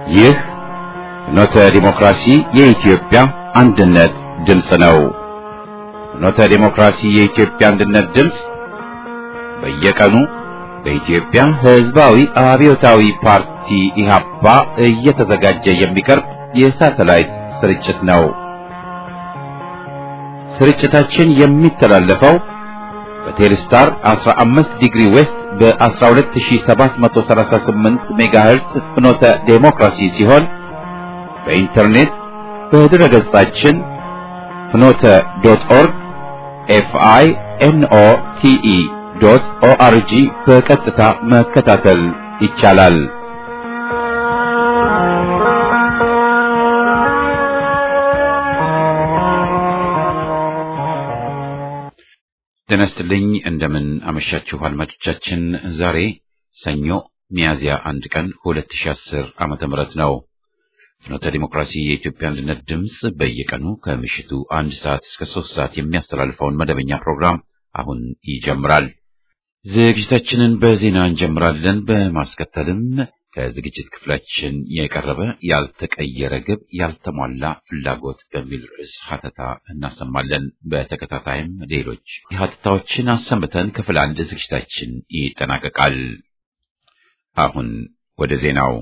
ይህ ፍኖተ ዲሞክራሲ የኢትዮጵያ አንድነት ድምፅ ነው። ፍኖተ ዲሞክራሲ የኢትዮጵያ አንድነት ድምፅ በየቀኑ በኢትዮጵያ ሕዝባዊ አብዮታዊ ፓርቲ ኢህአፓ እየተዘጋጀ የሚቀርብ የሳተላይት ስርጭት ነው። ስርጭታችን የሚተላለፈው በቴሌስታር 15 ዲግሪ ዌስት በ12738 ሜጋሄርስ ፍኖተ ዴሞክራሲ ሲሆን በኢንተርኔት በድረ ገጻችን ፍኖተ ዶት ኦርግ ኤፍአይ ኤንኦ ቲኢ ዶት ኦአርጂ በቀጥታ መከታተል ይቻላል። ጤና ይስጥልኝ። እንደምን አመሻችሁ አድማጮቻችን። ዛሬ ሰኞ ሚያዝያ አንድ ቀን 2010 ዓመተ ምህረት ነው። ፍኖተ ዲሞክራሲ የኢትዮጵያ አንድነት ድምፅ በየቀኑ ከምሽቱ አንድ ሰዓት እስከ ሶስት ሰዓት የሚያስተላልፈውን መደበኛ ፕሮግራም አሁን ይጀምራል። ዝግጅታችንን በዜና እንጀምራለን። በማስከተልም ከዝግጅት ክፍላችን የቀረበ ያልተቀየረ ግብ ያልተሟላ ፍላጎት በሚል ርዕስ ሀተታ እናሰማለን። በተከታታይም ሌሎች ሀተታዎችን አሰምተን ክፍል አንድ ዝግጅታችን ይጠናቀቃል። አሁን ወደ ዜናው።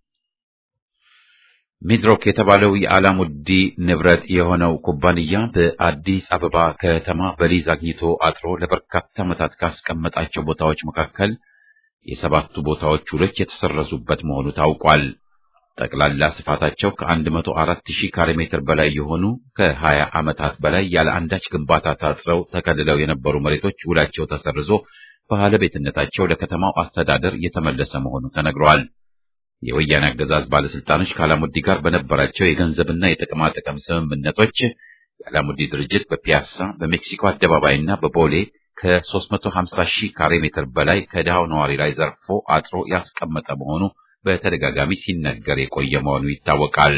ሚድሮክ የተባለው የአላሙዲ ንብረት የሆነው ኩባንያ በአዲስ አበባ ከተማ በሊዝ አግኝቶ አጥሮ ለበርካታ ዓመታት ካስቀመጣቸው ቦታዎች መካከል የሰባቱ ቦታዎች ውሎች የተሰረዙበት መሆኑ ታውቋል። ጠቅላላ ስፋታቸው ከ104 ሺህ ካሬ ሜትር በላይ የሆኑ ከ20 ዓመታት በላይ ያለ አንዳች ግንባታ ታጥረው ተከልለው የነበሩ መሬቶች ውላቸው ተሰርዞ ባለቤትነታቸው ለከተማው አስተዳደር የተመለሰ መሆኑ ተነግሯል። የወያኔ አገዛዝ ባለስልጣኖች ከአላሙዲ ጋር በነበራቸው የገንዘብና የጥቅማ ጥቅም ስምምነቶች የአላሙዲ ድርጅት በፒያሳ በሜክሲኮ አደባባይና በቦሌ ከ350 ሺህ ካሬ ሜትር በላይ ከድሃው ነዋሪ ላይ ዘርፎ አጥሮ ያስቀመጠ መሆኑ በተደጋጋሚ ሲነገር የቆየ መሆኑ ይታወቃል።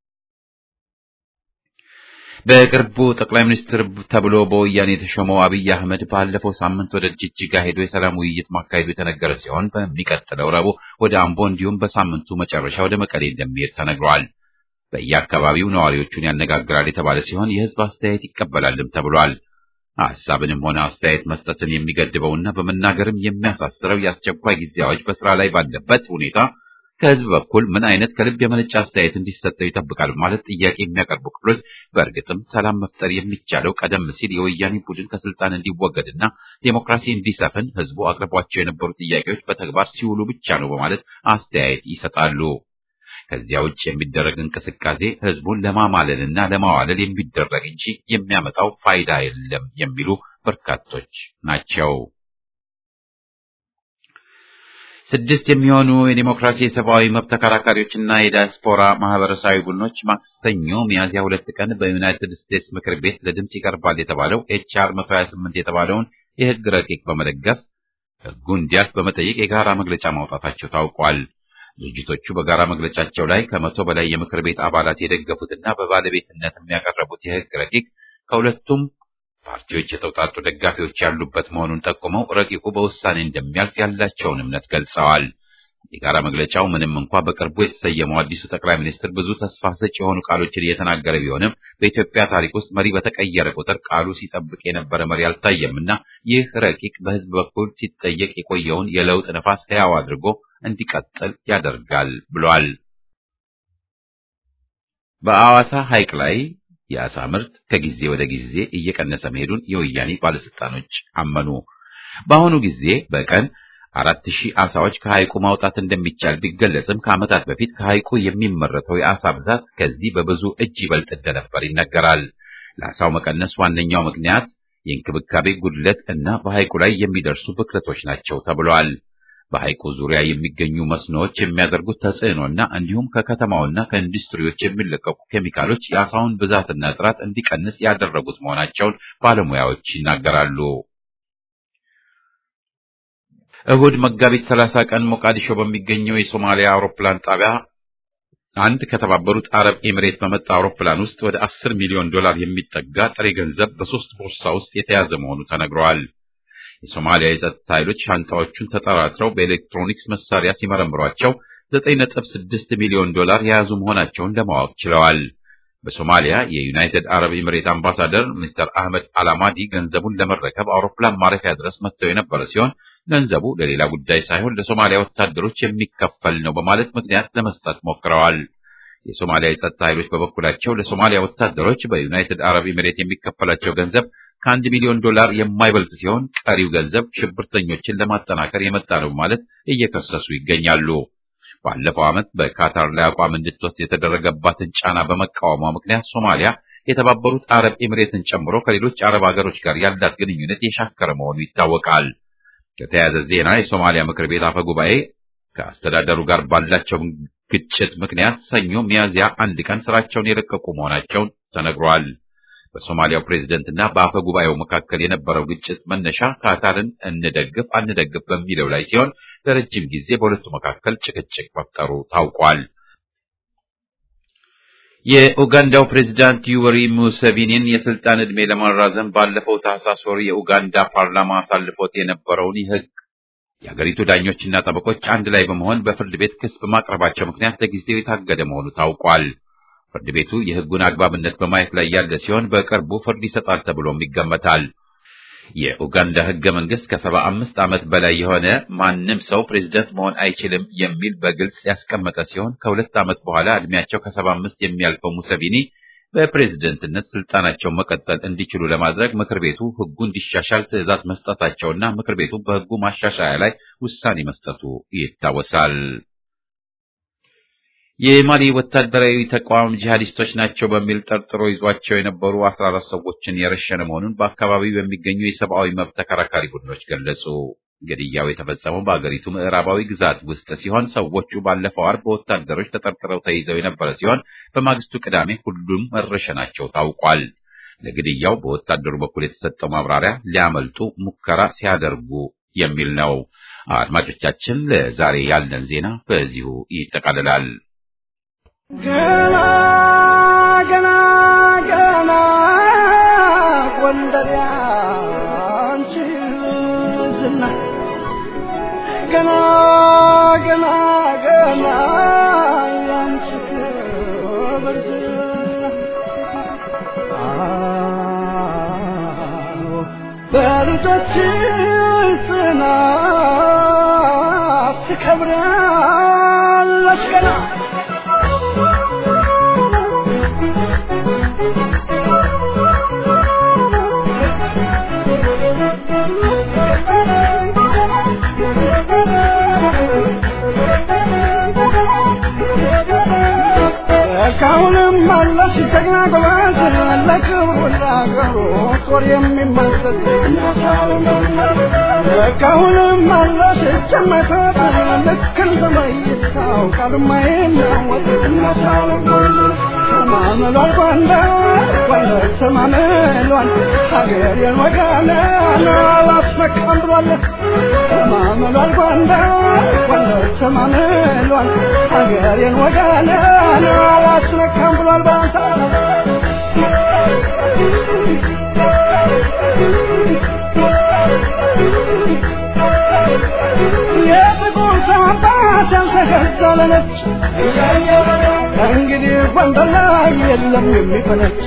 በቅርቡ ጠቅላይ ሚኒስትር ተብሎ በወያኔ የተሾመው አብይ አህመድ ባለፈው ሳምንት ወደ ጅጅጋ ሄዶ የሰላም ውይይት ማካሄዱ የተነገረ ሲሆን በሚቀጥለው ረቡዕ ወደ አምቦ እንዲሁም በሳምንቱ መጨረሻ ወደ መቀሌ እንደሚሄድ ተነግሯል። በየአካባቢው ነዋሪዎቹን ያነጋግራል የተባለ ሲሆን የህዝብ አስተያየት ይቀበላልም ተብሏል። ሀሳብንም ሆነ አስተያየት መስጠትን የሚገድበውና በመናገርም የሚያሳስረው የአስቸኳይ ጊዜ አዋጅ በስራ ላይ ባለበት ሁኔታ ከህዝብ በኩል ምን አይነት ከልብ የመነጨ አስተያየት እንዲሰጠው ይጠብቃል ማለት ጥያቄ የሚያቀርቡ ክፍሎች በእርግጥም ሰላም መፍጠር የሚቻለው ቀደም ሲል የወያኔ ቡድን ከስልጣን እንዲወገድና ዴሞክራሲ እንዲሰፍን ህዝቡ አቅርቧቸው የነበሩ ጥያቄዎች በተግባር ሲውሉ ብቻ ነው በማለት አስተያየት ይሰጣሉ። ከዚያ ውጭ የሚደረግ እንቅስቃሴ ህዝቡን ለማማለልና ለማዋለል የሚደረግ እንጂ የሚያመጣው ፋይዳ የለም የሚሉ በርካቶች ናቸው። ስድስት የሚሆኑ የዲሞክራሲ የሰብአዊ መብት ተከራካሪዎችና የዲያስፖራ ማህበረሰባዊ ቡድኖች ማክሰኞ ሚያዝያ ሁለት ቀን በዩናይትድ ስቴትስ ምክር ቤት ለድምፅ ይቀርባል የተባለው ኤችአር 128 የተባለውን የህግ ረቂቅ በመደገፍ ህጉ እንዲያልፍ በመጠየቅ የጋራ መግለጫ ማውጣታቸው ታውቋል። ድርጅቶቹ በጋራ መግለጫቸው ላይ ከመቶ በላይ የምክር ቤት አባላት የደገፉትና በባለቤትነት የሚያቀረቡት የህግ ረቂቅ ከሁለቱም ፓርቲዎች የተውጣጡ ደጋፊዎች ያሉበት መሆኑን ጠቁመው ረቂቁ በውሳኔ እንደሚያልፍ ያላቸውን እምነት ገልጸዋል። የጋራ መግለጫው ምንም እንኳ በቅርቡ የተሰየመው አዲሱ ጠቅላይ ሚኒስትር ብዙ ተስፋ ሰጭ የሆኑ ቃሎችን እየተናገረ ቢሆንም በኢትዮጵያ ታሪክ ውስጥ መሪ በተቀየረ ቁጥር ቃሉ ሲጠብቅ የነበረ መሪ አልታየምና ይህ ረቂቅ በህዝብ በኩል ሲጠየቅ የቆየውን የለውጥ ነፋስ ሕያው አድርጎ እንዲቀጥል ያደርጋል ብሏል። በአዋሳ ሐይቅ ላይ የአሳ ምርት ከጊዜ ወደ ጊዜ እየቀነሰ መሄዱን የወያኔ ባለስልጣኖች አመኑ። በአሁኑ ጊዜ በቀን አራት ሺህ አሳዎች ከሐይቁ ማውጣት እንደሚቻል ቢገለጽም ከዓመታት በፊት ከሐይቁ የሚመረተው የአሳ ብዛት ከዚህ በብዙ እጅ ይበልጥ እንደነበር ይነገራል። ለአሳው መቀነስ ዋነኛው ምክንያት የእንክብካቤ ጉድለት እና በሐይቁ ላይ የሚደርሱ ብክለቶች ናቸው ተብሏል። በሐይቁ ዙሪያ የሚገኙ መስኖዎች የሚያደርጉት ተጽዕኖና እንዲሁም ከከተማውና ከኢንዱስትሪዎች የሚለቀቁ ኬሚካሎች የአሳውን ብዛትና ጥራት እንዲቀንስ ያደረጉት መሆናቸውን ባለሙያዎች ይናገራሉ። እሁድ መጋቢት 30 ቀን ሞቃዲሾ በሚገኘው የሶማሊያ አውሮፕላን ጣቢያ አንድ ከተባበሩት አረብ ኤሚሬት በመጣ አውሮፕላን ውስጥ ወደ 10 ሚሊዮን ዶላር የሚጠጋ ጥሬ ገንዘብ በሶስት ቦርሳ ውስጥ የተያዘ መሆኑ ተነግረዋል። የሶማሊያ የጸጥታ ኃይሎች ሻንጣዎቹን ተጠራጥረው በኤሌክትሮኒክስ መሳሪያ ሲመረምሯቸው 9.6 ሚሊዮን ዶላር የያዙ መሆናቸውን ለማወቅ ችለዋል። በሶማሊያ የዩናይትድ አረብ ኤምሬት አምባሳደር ሚስተር አህመድ አላማዲ ገንዘቡን ለመረከብ አውሮፕላን ማረፊያ ድረስ መጥተው የነበረ ሲሆን ገንዘቡ ለሌላ ጉዳይ ሳይሆን ለሶማሊያ ወታደሮች የሚከፈል ነው በማለት ምክንያት ለመስጠት ሞክረዋል። የሶማሊያ የጸጥታ ኃይሎች በበኩላቸው ለሶማሊያ ወታደሮች በዩናይትድ አረብ ኤምሬት የሚከፈላቸው ገንዘብ ከአንድ ሚሊዮን ዶላር የማይበልጥ ሲሆን ቀሪው ገንዘብ ሽብርተኞችን ለማጠናከር የመጣ ነው ማለት እየከሰሱ ይገኛሉ። ባለፈው ዓመት በካታር ላይ አቋም እንድትወስድ የተደረገባትን ጫና በመቃወሟ ምክንያት ሶማሊያ የተባበሩት አረብ ኤምሬትን ጨምሮ ከሌሎች አረብ ሀገሮች ጋር ያላት ግንኙነት የሻከረ መሆኑ ይታወቃል። ከተያያዘ ዜና የሶማሊያ ምክር ቤት አፈ ጉባኤ ከአስተዳደሩ ጋር ባላቸው ግጭት ምክንያት ሰኞ ሚያዝያ አንድ ቀን ስራቸውን የለቀቁ መሆናቸውን ተነግሯል። በሶማሊያው ፕሬዝደንትና በአፈ ጉባኤው መካከል የነበረው ግጭት መነሻ ካታርን እንደግፍ አንደግፍ በሚለው ላይ ሲሆን ለረጅም ጊዜ በሁለቱ መካከል ጭቅጭቅ መፍጠሩ ታውቋል። የኡጋንዳው ፕሬዝዳንት ዩወሪ ሙሴቪኒን የስልጣን ዕድሜ ለማራዘም ባለፈው ታህሳስ ወር የኡጋንዳ ፓርላማ አሳልፎት የነበረውን የህግ የሀገሪቱ ዳኞችና ጠበቆች አንድ ላይ በመሆን በፍርድ ቤት ክስ በማቅረባቸው ምክንያት ለጊዜው የታገደ መሆኑ ታውቋል። ፍርድ ቤቱ የህጉን አግባብነት በማየት ላይ ያለ ሲሆን በቅርቡ ፍርድ ይሰጣል ተብሎም ይገመታል። የኡጋንዳ ህገ መንግስት ከሰባ አምስት ዓመት በላይ የሆነ ማንም ሰው ፕሬዝደንት መሆን አይችልም የሚል በግልጽ ያስቀመጠ ሲሆን ከሁለት ዓመት በኋላ እድሜያቸው ከሰባ አምስት የሚያልፈው ሙሰቪኒ በፕሬዝደንትነት ስልጣናቸውን መቀጠል እንዲችሉ ለማድረግ ምክር ቤቱ ህጉ እንዲሻሻል ትዕዛዝ መስጠታቸውና ምክር ቤቱ በህጉ ማሻሻያ ላይ ውሳኔ መስጠቱ ይታወሳል። የማሊ ወታደራዊ ተቋም ጂሃዲስቶች ናቸው በሚል ጠርጥሮ ይዟቸው የነበሩ አስራ አራት ሰዎችን የረሸነ መሆኑን በአካባቢው የሚገኙ የሰብአዊ መብት ተከራካሪ ቡድኖች ገለጹ። ግድያው የተፈጸመው በአገሪቱ ምዕራባዊ ግዛት ውስጥ ሲሆን ሰዎቹ ባለፈው አርብ በወታደሮች ተጠርጥረው ተይዘው የነበረ ሲሆን በማግስቱ ቅዳሜ ሁሉም መረሸናቸው ታውቋል። ለግድያው በወታደሩ በኩል የተሰጠው ማብራሪያ ሊያመልጡ ሙከራ ሲያደርጉ የሚል ነው። አድማጮቻችን፣ ለዛሬ ያለን ዜና በዚሁ ይጠቃልላል። ገና ገና ገና ጎንደር ያንቺ ዝና ገና ገና ገና ያንቺ ክብር ዝና አዎ በልጆችሽ ጽናት ትከብራለች ገና እስካሁንም አለሽ ጀግና ጎበዝ ለክብሩ ለአገሩ ጦር የሚመሰል እስካሁንም አለሽ ጨመተት ልክ እንደ መይሳው ቃልማ የሚያወጥ ሰማምሏል ጎንደር ጎንደር ሰማምሏል ሀገሬን ወጋለ አላስመካም ብሏል ሰማምሏል ጎንደር ጎንደር ሰማምሏል ሀገሬን ወጋለ አላስነካም ብሏል ባንታ የጥቁር ሰው አባት ያልተገዛለ ነች ከእንግዲህ ጎንደር ላይ የለም የሚፈነች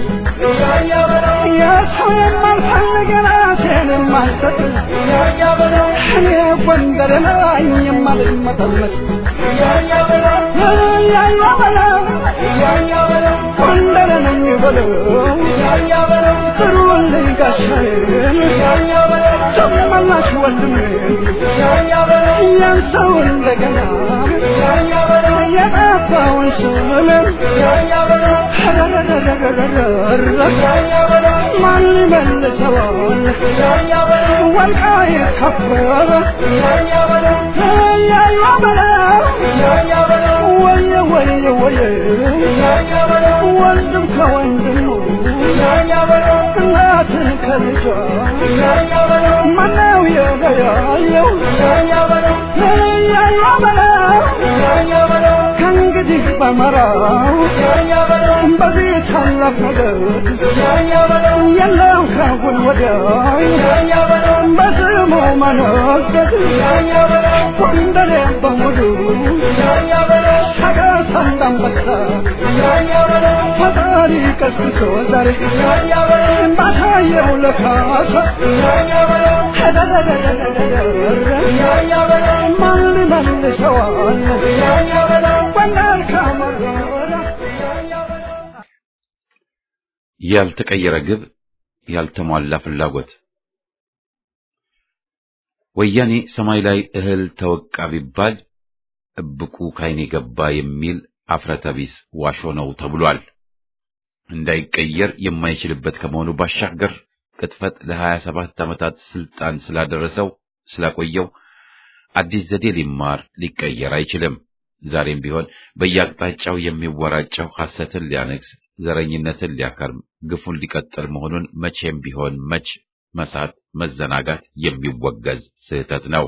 የሰው የማልፈልግ የራሴን የማልሰጥ እኔ ጎንደር ላይ የማልመጠመጥ ያያ በለው ጎንደር ነኝ በለው ጥሩልኝ ጋሻዬን ጨመላሽ ወንድሜን ያን ሰው እንደገና የጠፋውን ስምምን ማን ይመልሰዋል ወልቃይት ከበረ ያያ በለው ወየ ወየ ወየ ወንድም ከወንድሙ እናትን ከልጇ ማነው የለያየው ያያ በለው ከእንግዲህ በመራው በዚህ ታላቅ ነገር የለም ከሁን ወዲያ በስሙ መነገድ ጎንደሬ በሙሉ ሰቀስ እንዳንበሳ ፈጣሪ ቀስቅሶ ዛሬ ባታየው ለካሳ ማን ሊመልሰዋል ጎንደር ከመረራ ያልተቀየረ ግብ፣ ያልተሟላ ፍላጎት። ወያኔ ሰማይ ላይ እህል ተወቃ ቢባል እብቁ ካይኔ ገባ የሚል አፍረተቢስ ዋሾ ነው ተብሏል። እንዳይቀየር የማይችልበት ከመሆኑ ባሻገር ቅጥፈት ለሀያ ሰባት ዓመታት ስልጣን ስላደረሰው ስላቆየው አዲስ ዘዴ ሊማር ሊቀየር አይችልም። ዛሬም ቢሆን በየአቅጣጫው የሚወራጨው ሐሰትን ሊያነግስ፣ ዘረኝነትን ሊያከርም፣ ግፉን ሊቀጥል መሆኑን መቼም ቢሆን መች መሳት መዘናጋት የሚወገዝ ስህተት ነው።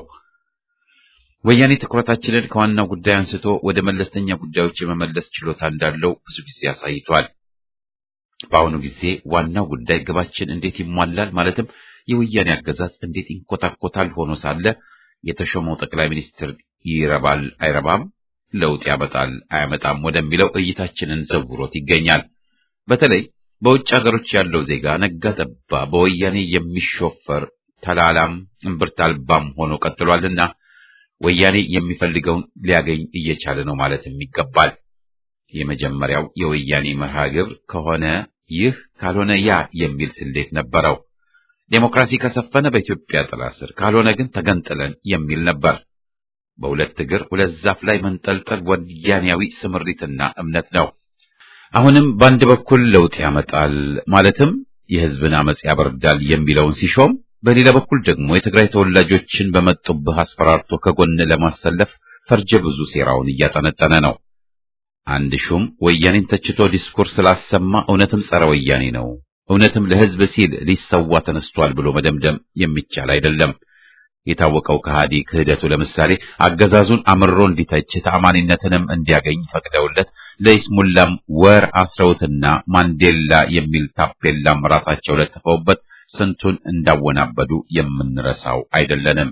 ወያኔ ትኩረታችንን ከዋናው ጉዳይ አንስቶ ወደ መለስተኛ ጉዳዮች የመመለስ ችሎታ እንዳለው ብዙ ጊዜ አሳይቷል። በአሁኑ ጊዜ ዋናው ጉዳይ ግባችን እንዴት ይሟላል ማለትም የወያኔ አገዛዝ እንዴት ይንኮታኮታል ሆኖ ሳለ የተሾመው ጠቅላይ ሚኒስትር ይረባል አይረባም፣ ለውጥ ያመጣል አያመጣም ወደሚለው እይታችንን ዘውሮት ይገኛል። በተለይ በውጭ ሀገሮች ያለው ዜጋ ነጋ ጠባ በወያኔ የሚሾፈር ተላላም እምብርት አልባም ሆኖ ቀጥሏልና ወያኔ የሚፈልገውን ሊያገኝ እየቻለ ነው ማለትም ይገባል። የመጀመሪያው የወያኔ መርሃ ግብር ከሆነ ይህ ካልሆነ ያ የሚል ስሌት ነበረው። ዴሞክራሲ ከሰፈነ በኢትዮጵያ ጥላ ስር ካልሆነ ግን ተገንጥለን የሚል ነበር። በሁለት እግር ሁለት ዛፍ ላይ መንጠልጠል ወያኔያዊ ስምሪትና እምነት ነው። አሁንም በአንድ በኩል ለውጥ ያመጣል ማለትም የሕዝብን አመጽ ያበርዳል የሚለውን ሲሾም፣ በሌላ በኩል ደግሞ የትግራይ ተወላጆችን በመጡብህ አስፈራርቶ ከጎን ለማሰለፍ ፈርጀ ብዙ ሴራውን እያጠነጠነ ነው። አንድ ሹም ወያኔን ተችቶ ዲስኩር ስላሰማ እውነትም ጸረ ወያኔ ነው፣ እውነትም ለሕዝብ ሲል ሊሰዋ ተነስቷል ብሎ መደምደም የሚቻል አይደለም። የታወቀው ከሃዲ ክህደቱ ለምሳሌ አገዛዙን አምርሮ እንዲተች ተአማኒነትንም እንዲያገኝ ፈቅደውለት ለይስሙላም ወር አስረውትና ማንዴላ የሚል ታፔላም ራሳቸው ለጥፈውበት ስንቱን እንዳወናበዱ የምንረሳው አይደለንም።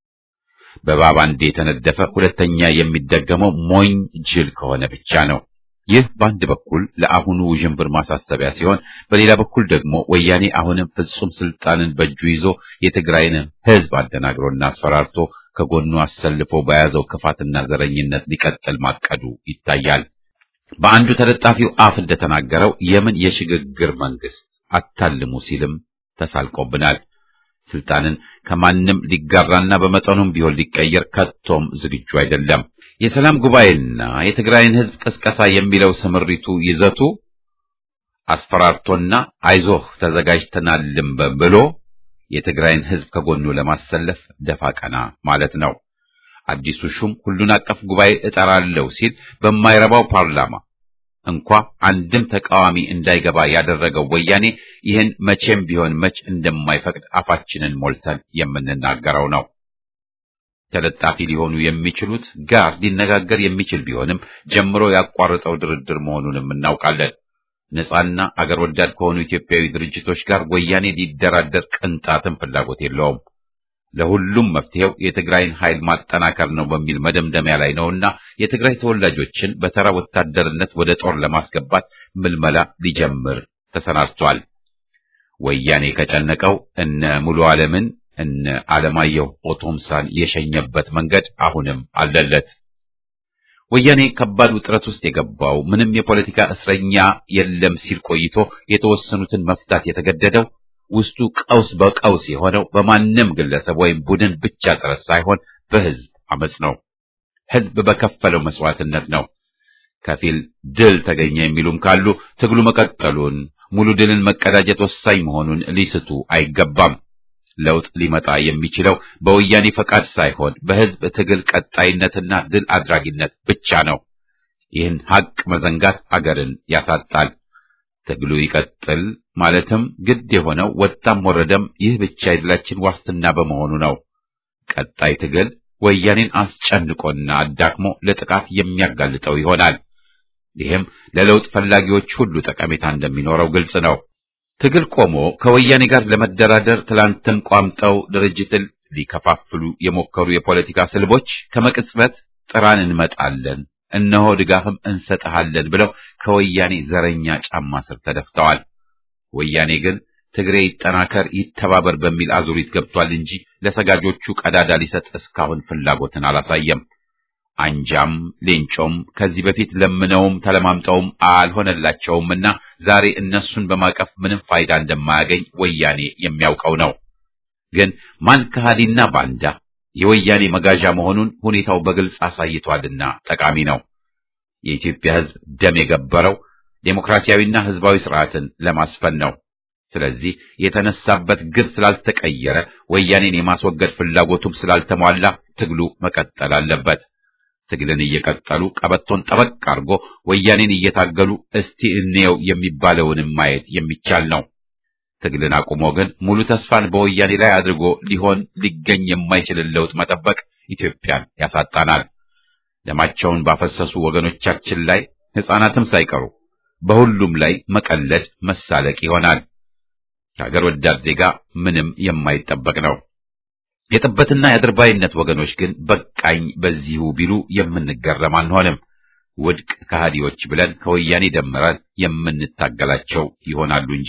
በባባንዴ የተነደፈ ሁለተኛ የሚደገመው ሞኝ ጅል ከሆነ ብቻ ነው። ይህ በአንድ በኩል ለአሁኑ ውዥንብር ማሳሰቢያ ሲሆን፣ በሌላ በኩል ደግሞ ወያኔ አሁንም ፍጹም ስልጣንን በእጁ ይዞ የትግራይን ሕዝብ አደናግሮና አስፈራርቶ ከጎኑ አሰልፎ በያዘው ክፋትና ዘረኝነት ሊቀጥል ማቀዱ ይታያል። በአንዱ ተለጣፊው አፍ እንደተናገረው የምን የሽግግር መንግስት አታልሙ ሲልም ተሳልቆብናል። ስልጣንን ከማንም ሊጋራና በመጠኑም ቢሆን ሊቀየር ከቶም ዝግጁ አይደለም። የሰላም ጉባኤና የትግራይን ሕዝብ ቅስቀሳ የሚለው ስምሪቱ ይዘቱ አስፈራርቶና አይዞህ ተዘጋጅተናልም ብሎ የትግራይን ሕዝብ ከጎኑ ለማሰለፍ ደፋ ቀና ማለት ነው። አዲሱ ሹም ሁሉን አቀፍ ጉባኤ እጠራለሁ ሲል በማይረባው ፓርላማ እንኳ አንድም ተቃዋሚ እንዳይገባ ያደረገው ወያኔ ይህን መቼም ቢሆን መች እንደማይፈቅድ አፋችንን ሞልተን የምንናገረው ነው። ተለጣፊ ሊሆኑ የሚችሉት ጋር ሊነጋገር የሚችል ቢሆንም ጀምሮ ያቋረጠው ድርድር መሆኑንም እናውቃለን። ነፃና አገር ወዳድ ከሆኑ ኢትዮጵያዊ ድርጅቶች ጋር ወያኔ ሊደራደር ቅንጣትም ፍላጎት የለውም። ለሁሉም መፍትሄው የትግራይን ኃይል ማጠናከር ነው በሚል መደምደሚያ ላይ ነውና የትግራይ ተወላጆችን በተራ ወታደርነት ወደ ጦር ለማስገባት ምልመላ ሊጀምር ተሰናድቷል። ወያኔ ከጨነቀው እነ ሙሉ ዓለምን እነ አለማየሁ ኦቶምሳን የሸኘበት መንገድ አሁንም አለለት። ወያኔ ከባድ ውጥረት ውስጥ የገባው ምንም የፖለቲካ እስረኛ የለም ሲል ቆይቶ የተወሰኑትን መፍታት የተገደደው ውስጡ ቀውስ በቀውስ የሆነው በማንም ግለሰብ ወይም ቡድን ብቻ ጥረት ሳይሆን በሕዝብ አመጽ ነው። ሕዝብ በከፈለው መስዋዕትነት ነው። ከፊል ድል ተገኘ የሚሉም ካሉ ትግሉ መቀጠሉን፣ ሙሉ ድልን መቀዳጀት ወሳኝ መሆኑን ሊስቱ አይገባም። ለውጥ ሊመጣ የሚችለው በወያኔ ፈቃድ ሳይሆን በሕዝብ ትግል ቀጣይነትና ድል አድራጊነት ብቻ ነው። ይህን ሐቅ መዘንጋት አገርን ያሳጣል። ትግሉ ይቀጥል ማለትም ግድ የሆነው ወጣም ወረደም ይህ ብቻ የድላችን ዋስትና በመሆኑ ነው። ቀጣይ ትግል ወያኔን አስጨንቆና አዳክሞ ለጥቃት የሚያጋልጠው ይሆናል። ይህም ለለውጥ ፈላጊዎች ሁሉ ጠቀሜታ እንደሚኖረው ግልጽ ነው። ትግል ቆሞ ከወያኔ ጋር ለመደራደር ትላንትም ቋምጠው ድርጅትን ሊከፋፍሉ የሞከሩ የፖለቲካ ስልቦች ከመቅጽበት ጥራን እንመጣለን፣ እነሆ ድጋፍም እንሰጥሃለን ብለው ከወያኔ ዘረኛ ጫማ ስር ተደፍተዋል። ወያኔ ግን ትግሬ ይጠናከር ይተባበር በሚል አዙሪት ገብቷል እንጂ ለሰጋጆቹ ቀዳዳ ሊሰጥ እስካሁን ፍላጎትን አላሳየም። አንጃም ሌንጮም ከዚህ በፊት ለምነውም ተለማምጠውም አልሆነላቸውምና ዛሬ እነሱን በማቀፍ ምንም ፋይዳ እንደማያገኝ ወያኔ የሚያውቀው ነው። ግን ማን ከሃዲና ባንዳ የወያኔ መጋዣ መሆኑን ሁኔታው በግልጽ አሳይቷልና ጠቃሚ ነው። የኢትዮጵያ ሕዝብ ደም የገበረው ዴሞክራሲያዊና ሕዝባዊ ስርዓትን ለማስፈን ነው። ስለዚህ የተነሳበት ግብ ስላልተቀየረ ወያኔን የማስወገድ ፍላጎቱም ስላልተሟላ ትግሉ መቀጠል አለበት። ትግልን እየቀጠሉ ቀበቶን ጠበቅ አድርጎ ወያኔን እየታገሉ እስቲ እንየው የሚባለውንም ማየት የሚቻል ነው። ትግልን አቁሞ ግን ሙሉ ተስፋን በወያኔ ላይ አድርጎ ሊሆን ሊገኝ የማይችልን ለውጥ መጠበቅ ኢትዮጵያን ያሳጣናል። ደማቸውን ባፈሰሱ ወገኖቻችን ላይ ሕፃናትም ሳይቀሩ በሁሉም ላይ መቀለድ መሳለቅ ይሆናል። ከሀገር ወዳድ ዜጋ ምንም የማይጠበቅ ነው። የጥበትና የአድርባይነት ወገኖች ግን በቃኝ በዚሁ ቢሉ የምንገረም አንሆንም። ውድቅ ከሃዲዎች ብለን ከወያኔ ደምረን የምንታገላቸው ይሆናሉ እንጂ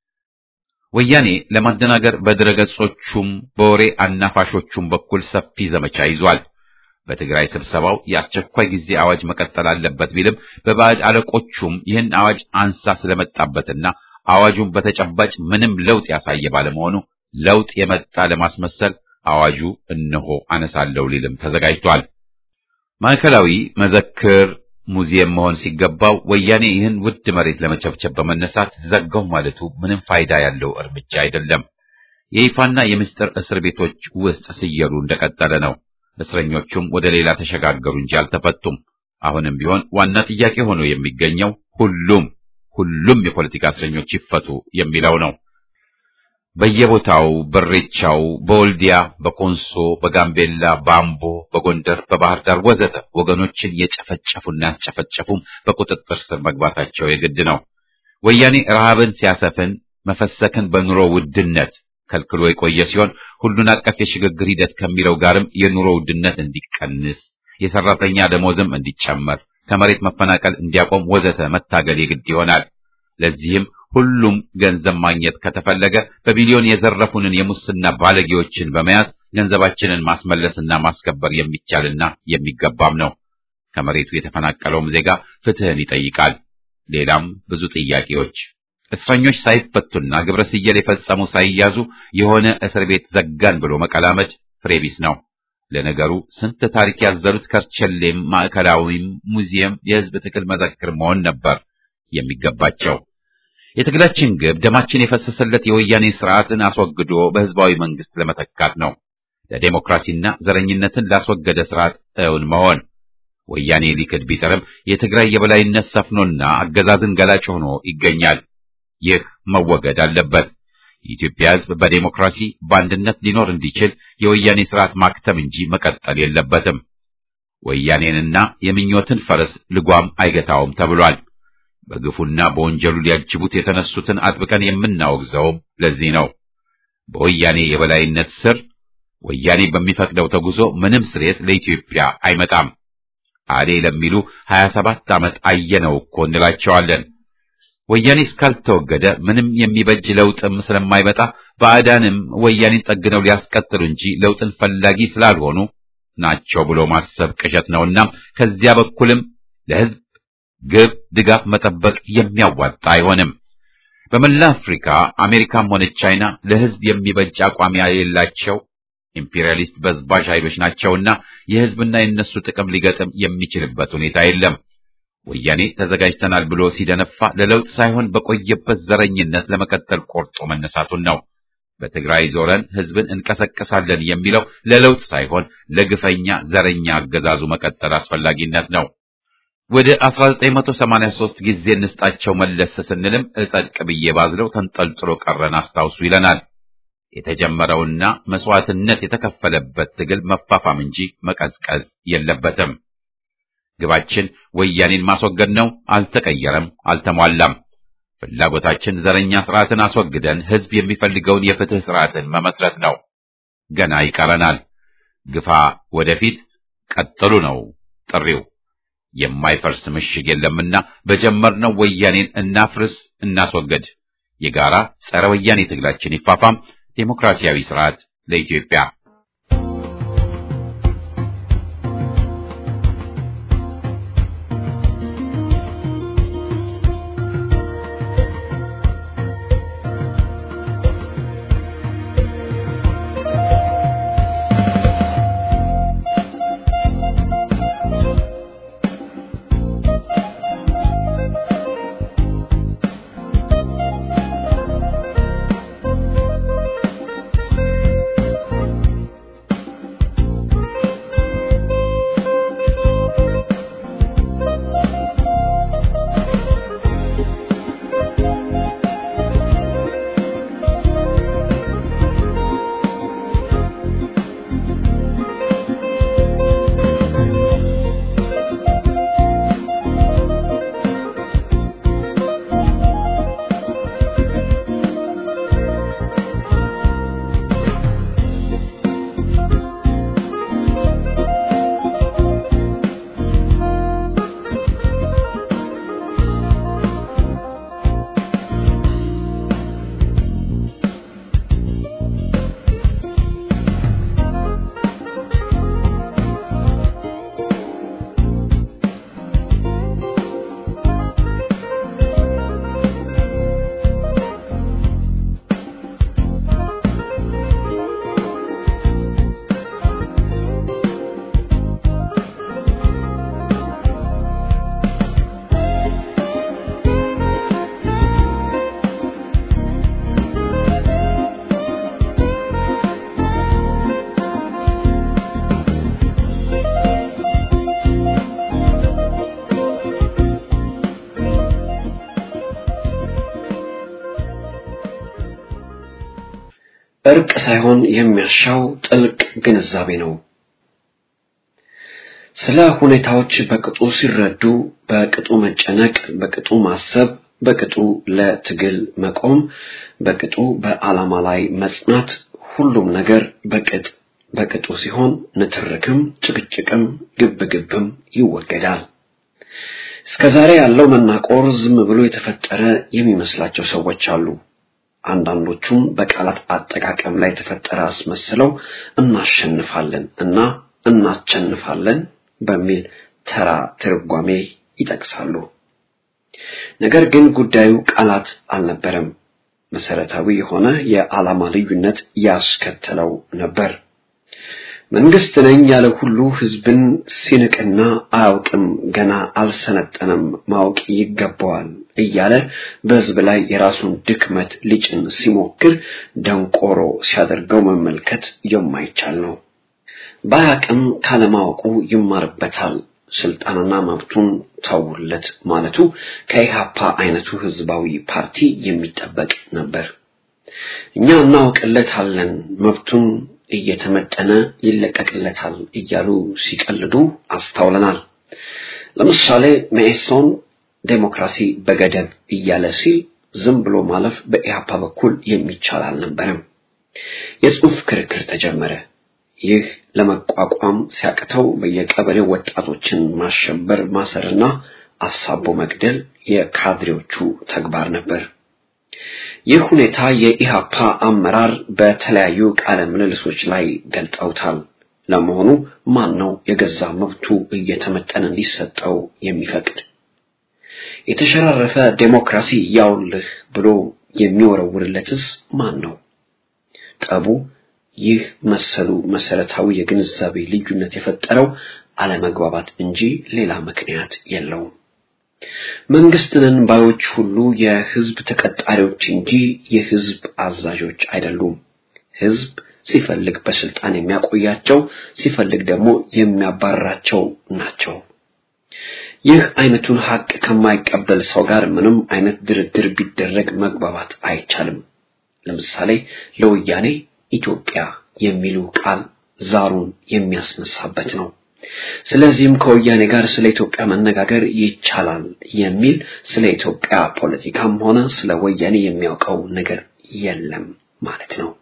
ወያኔ ለማደናገር በድረገጾቹም በወሬ አናፋሾቹም በኩል ሰፊ ዘመቻ ይዟል። በትግራይ ስብሰባው የአስቸኳይ ጊዜ አዋጅ መቀጠል አለበት ቢልም በባዕድ አለቆቹም ይህን አዋጅ አንሳ ስለመጣበትና አዋጁን በተጨባጭ ምንም ለውጥ ያሳየ ባለመሆኑ ለውጥ የመጣ ለማስመሰል አዋጁ እነሆ አነሳለሁ ሊልም ተዘጋጅቷል። ማዕከላዊ መዘክር ሙዚየም መሆን ሲገባው ወያኔ ይህን ውድ መሬት ለመቸብቸብ በመነሳት ዘጋው ማለቱ ምንም ፋይዳ ያለው እርምጃ አይደለም። የይፋና የምስጢር እስር ቤቶች ውስጥ ስየሉ እንደቀጠለ ነው። እስረኞቹም ወደ ሌላ ተሸጋገሩ እንጂ አልተፈቱም። አሁንም ቢሆን ዋና ጥያቄ ሆኖ የሚገኘው ሁሉም ሁሉም የፖለቲካ እስረኞች ይፈቱ የሚለው ነው። በየቦታው በሬቻው፣ በወልዲያ፣ በኮንሶ፣ በጋምቤላ፣ በአምቦ፣ በጎንደር፣ በባህር ዳር ወዘተ ወገኖችን የጨፈጨፉና ያስጨፈጨፉም በቁጥጥር ስር መግባታቸው የግድ ነው። ወያኔ ረሃብን ሲያሰፍን መፈሰክን በኑሮ ውድነት ከልክሎ የቆየ ሲሆን ሁሉን አቀፍ የሽግግር ሂደት ከሚለው ጋርም የኑሮ ውድነት እንዲቀንስ፣ የሰራተኛ ደሞዝም እንዲጨመር፣ ከመሬት መፈናቀል እንዲያቆም ወዘተ መታገል የግድ ይሆናል። ለዚህም ሁሉም ገንዘብ ማግኘት ከተፈለገ በቢሊዮን የዘረፉንን የሙስና ባለጌዎችን በመያዝ ገንዘባችንን ማስመለስና ማስከበር የሚቻልና የሚገባም ነው። ከመሬቱ የተፈናቀለውም ዜጋ ፍትህን ይጠይቃል። ሌላም ብዙ ጥያቄዎች እስረኞች ሳይፈቱና ግብረ ስየል የፈጸሙ ሳይያዙ የሆነ እስር ቤት ዘጋን ብሎ መቀላመድ ፍሬ ቢስ ነው። ለነገሩ ስንት ታሪክ ያዘሉት ከርቸሌም ማዕከላዊም ሙዚየም የህዝብ ትግል መዘክር መሆን ነበር የሚገባቸው። የትግላችን ግብ ደማችን የፈሰሰለት የወያኔ ስርዓትን አስወግዶ በህዝባዊ መንግስት ለመተካት ነው። ለዴሞክራሲና ዘረኝነትን ላስወገደ ስርዓት እውን መሆን። ወያኔ ሊክድ ቢጥርም የትግራይ የበላይነት ሰፍኖና አገዛዝን ገላጭ ሆኖ ይገኛል። ይህ መወገድ አለበት። የኢትዮጵያ ህዝብ በዴሞክራሲ በአንድነት ሊኖር እንዲችል የወያኔ ስርዓት ማክተም እንጂ መቀጠል የለበትም። ወያኔንና የምኞትን ፈረስ ልጓም አይገታውም ተብሏል። በግፉና በወንጀሉ ሊያጅቡት የተነሱትን አጥብቀን የምናወግዘውም ለዚህ ነው። በወያኔ የበላይነት ስር ወያኔ በሚፈቅደው ተጉዞ ምንም ስሬት ለኢትዮጵያ አይመጣም። አሌ ለሚሉ ሀያ ሰባት ዓመት አየነው እኮ እንላቸዋለን። ወያኔ እስካልተወገደ ምንም የሚበጅ ለውጥም ስለማይመጣ ባዕዳንም ወያኔን ጠግነው ሊያስቀጥሉ እንጂ ለውጥን ፈላጊ ስላልሆኑ ናቸው ብሎ ማሰብ ቅዠት ነውና ከዚያ በኩልም ለህዝብ ግብ ድጋፍ መጠበቅ የሚያዋጣ አይሆንም። በመላ አፍሪካ አሜሪካም ሆነች ቻይና ለህዝብ የሚበጅ አቋም የሌላቸው ኢምፔሪያሊስት በዝባዥ ኃይሎች ናቸውና የህዝብና የነሱ ጥቅም ሊገጥም የሚችልበት ሁኔታ የለም። ወያኔ ተዘጋጅተናል ብሎ ሲደነፋ ለለውጥ ሳይሆን በቆየበት ዘረኝነት ለመቀጠል ቆርጦ መነሳቱን ነው። በትግራይ ዞረን ህዝብን እንቀሰቀሳለን የሚለው ለለውጥ ሳይሆን ለግፈኛ ዘረኛ አገዛዙ መቀጠል አስፈላጊነት ነው። ወደ 1983 ጊዜ እንስጣቸው መለስ ስንልም እጸድቅ ብዬ ባዝለው ተንጠልጥሎ ቀረን አስታውሱ ይለናል። የተጀመረውና መስዋዕትነት የተከፈለበት ትግል መፋፋም እንጂ መቀዝቀዝ የለበትም። ግባችን ወያኔን ማስወገድ ነው። አልተቀየረም፣ አልተሟላም። ፍላጎታችን ዘረኛ ስርዓትን አስወግደን ህዝብ የሚፈልገውን የፍትህ ስርዓትን መመስረት ነው። ገና ይቀረናል። ግፋ ወደፊት ቀጥሉ ነው ጥሪው። የማይፈርስ ምሽግ የለምና በጀመርነው ወያኔን እናፍርስ፣ እናስወገድ። የጋራ ጸረ ወያኔ ትግላችን ይፋፋም። ዴሞክራሲያዊ ስርዓት ለኢትዮጵያ። እርቅ ሳይሆን የሚያሻው ጥልቅ ግንዛቤ ነው። ስለ ሁኔታዎች በቅጡ ሲረዱ፣ በቅጡ መጨነቅ፣ በቅጡ ማሰብ፣ በቅጡ ለትግል መቆም፣ በቅጡ በዓላማ ላይ መጽናት፣ ሁሉም ነገር በቅጥ በቅጡ ሲሆን ንትርክም፣ ጭቅጭቅም፣ ግብግብም ይወገዳል። እስከዛሬ ያለው መናቆር ዝም ብሎ የተፈጠረ የሚመስላቸው ሰዎች አሉ። አንዳንዶቹም በቃላት አጠቃቀም ላይ የተፈጠረ አስመስለው እናሸንፋለን እና እናቸንፋለን በሚል ተራ ትርጓሜ ይጠቅሳሉ። ነገር ግን ጉዳዩ ቃላት አልነበረም። መሰረታዊ የሆነ የዓላማ ልዩነት ያስከተለው ነበር። መንግስት ነኝ ያለ ሁሉ ህዝብን ሲንቅና አያውቅም፣ ገና አልሰለጠነም፣ ማወቅ ይገባዋል እያለ በህዝብ ላይ የራሱን ድክመት ሊጭን ሲሞክር ደንቆሮ ሲያደርገው መመልከት የማይቻል ነው። ባያቅም ካለማወቁ ይማርበታል። ስልጣንና መብቱን ተውለት ማለቱ ከኢሃፓ አይነቱ ህዝባዊ ፓርቲ የሚጠበቅ ነበር። እኛ እናውቅለታለን፣ መብቱን እየተመጠነ ይለቀቅለታል እያሉ ሲቀልዱ አስተውለናል። ለምሳሌ መኢሶን ዴሞክራሲ በገደብ እያለ ሲል ዝም ብሎ ማለፍ በኢሃፓ በኩል የሚቻል አልነበረም። የጽሑፍ ክርክር ተጀመረ። ይህ ለመቋቋም ሲያቅተው በየቀበሌው ወጣቶችን ማሸበር፣ ማሰርና አሳቦ መግደል የካድሬዎቹ ተግባር ነበር። ይህ ሁኔታ የኢሃፓ አመራር በተለያዩ ቃለ ምልልሶች ላይ ገልጠውታል። ለመሆኑ ማን ነው የገዛ መብቱ እየተመጠነ እንዲሰጠው የሚፈቅድ? የተሸራረፈ ዴሞክራሲ ያውልህ ብሎ የሚወረውርለትስ ማን ነው? ጠቡ ይህ መሰሉ መሰረታዊ የግንዛቤ ልዩነት የፈጠረው አለመግባባት እንጂ ሌላ ምክንያት የለውም። መንግስትንን ባዮች ሁሉ የህዝብ ተቀጣሪዎች እንጂ የህዝብ አዛዦች አይደሉም። ህዝብ ሲፈልግ በስልጣን የሚያቆያቸው፣ ሲፈልግ ደግሞ የሚያባርራቸው ናቸው። ይህ አይነቱን ሀቅ ከማይቀበል ሰው ጋር ምንም አይነት ድርድር ቢደረግ መግባባት አይቻልም። ለምሳሌ ለወያኔ ኢትዮጵያ የሚሉ ቃል ዛሩን የሚያስነሳበት ነው። ስለዚህም ከወያኔ ጋር ስለ ኢትዮጵያ መነጋገር ይቻላል የሚል ስለ ኢትዮጵያ ፖለቲካም ሆነ ስለ ወያኔ የሚያውቀው ነገር የለም ማለት ነው።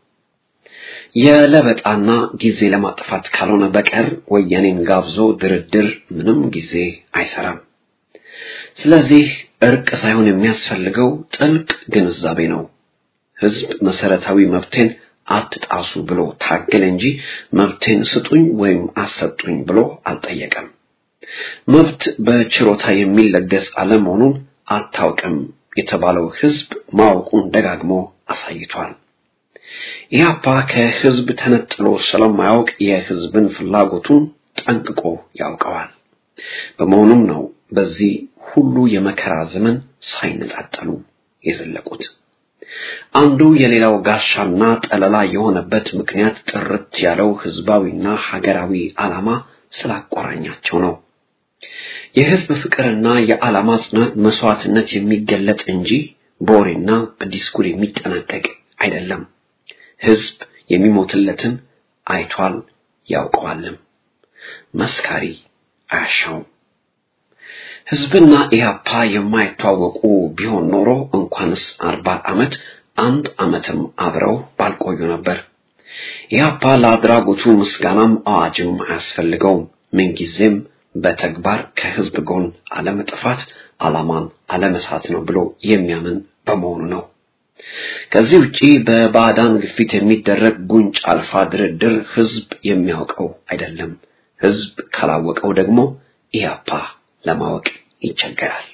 የለበጣና ጊዜ ለማጥፋት ካልሆነ በቀር ወያኔን ጋብዞ ድርድር ምንም ጊዜ አይሰራም። ስለዚህ እርቅ ሳይሆን የሚያስፈልገው ጥልቅ ግንዛቤ ነው። ህዝብ መሰረታዊ መብቴን አትጣሱ ብሎ ታገለ እንጂ መብቴን ስጡኝ ወይም አሰጡኝ ብሎ አልጠየቀም። መብት በችሮታ የሚለገስ አለመሆኑን አታውቅም የተባለው ህዝብ ማወቁን ደጋግሞ አሳይቷል። ኢህአፓ ከህዝብ ተነጥሎ ስለማያውቅ የህዝብን ፍላጎቱን ጠንቅቆ ያውቀዋል። በመሆኑም ነው በዚህ ሁሉ የመከራ ዘመን ሳይነጣጠሉ የዘለቁት። አንዱ የሌላው ጋሻና ጠለላ የሆነበት ምክንያት ጥርት ያለው ህዝባዊና ሀገራዊ ዓላማ ስላቆራኛቸው ነው። የህዝብ ፍቅርና የዓላማ ጽናት መስዋዕትነት የሚገለጥ እንጂ በወሬና በዲስኩር የሚጠናቀቅ አይደለም። ህዝብ የሚሞትለትን አይቷል ያውቀዋልም። መስካሪ አያሻውም። ህዝብና ኢህአፓ የማይተዋወቁ ቢሆን ኖሮ እንኳንስ አርባ ዓመት አንድ ዓመትም አብረው ባልቆዩ ነበር። ኢህአፓ ለአድራጎቱ ምስጋናም አዋጅም አያስፈልገውም። ምንጊዜም በተግባር ከህዝብ ጎን አለመጥፋት ዓላማን አለመሳት ነው ብሎ የሚያምን በመሆኑ ነው። ከዚህ ውጪ በባዕዳን ግፊት የሚደረግ ጉንጭ አልፋ ድርድር ህዝብ የሚያውቀው አይደለም። ህዝብ ካላወቀው ደግሞ ኢህአፓ ለማወቅ ይቸገራል።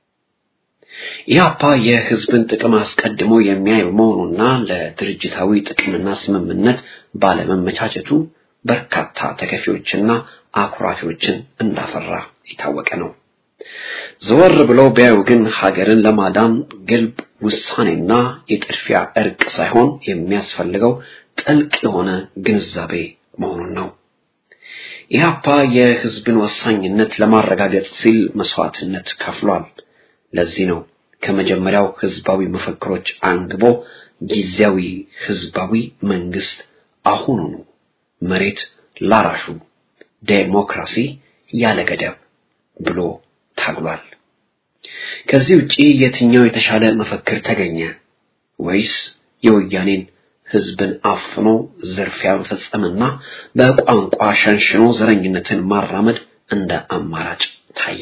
ኢህአፓ የህዝብን ጥቅም አስቀድሞ የሚያይ በመሆኑና ለድርጅታዊ ጥቅምና ስምምነት ባለመመቻቸቱ በርካታ ተከፊዎችና አኩራፊዎችን እንዳፈራ የታወቀ ነው። ዘወር ብለው ቢያዩ ግን ሀገርን ለማዳን ግልብ ውሳኔና የጥድፊያ እርቅ ሳይሆን የሚያስፈልገው ጥልቅ የሆነ ግንዛቤ መሆኑን ነው። ኢህአፓ የህዝብን ወሳኝነት ለማረጋገጥ ሲል መስዋዕትነት ከፍሏል። ለዚህ ነው ከመጀመሪያው ህዝባዊ መፈክሮች አንግቦ ጊዜያዊ ህዝባዊ መንግስት አሁኑኑ መሬት ላራሹ ዴሞክራሲ ያለ ገደብ ብሎ ታግሏል። ከዚህ ውጪ የትኛው የተሻለ መፈክር ተገኘ? ወይስ የወያኔን ህዝብን አፍኖ ዝርፊያ መፈጸምና በቋንቋ ሸንሽኖ ዘረኝነትን ማራመድ እንደ አማራጭ ታየ?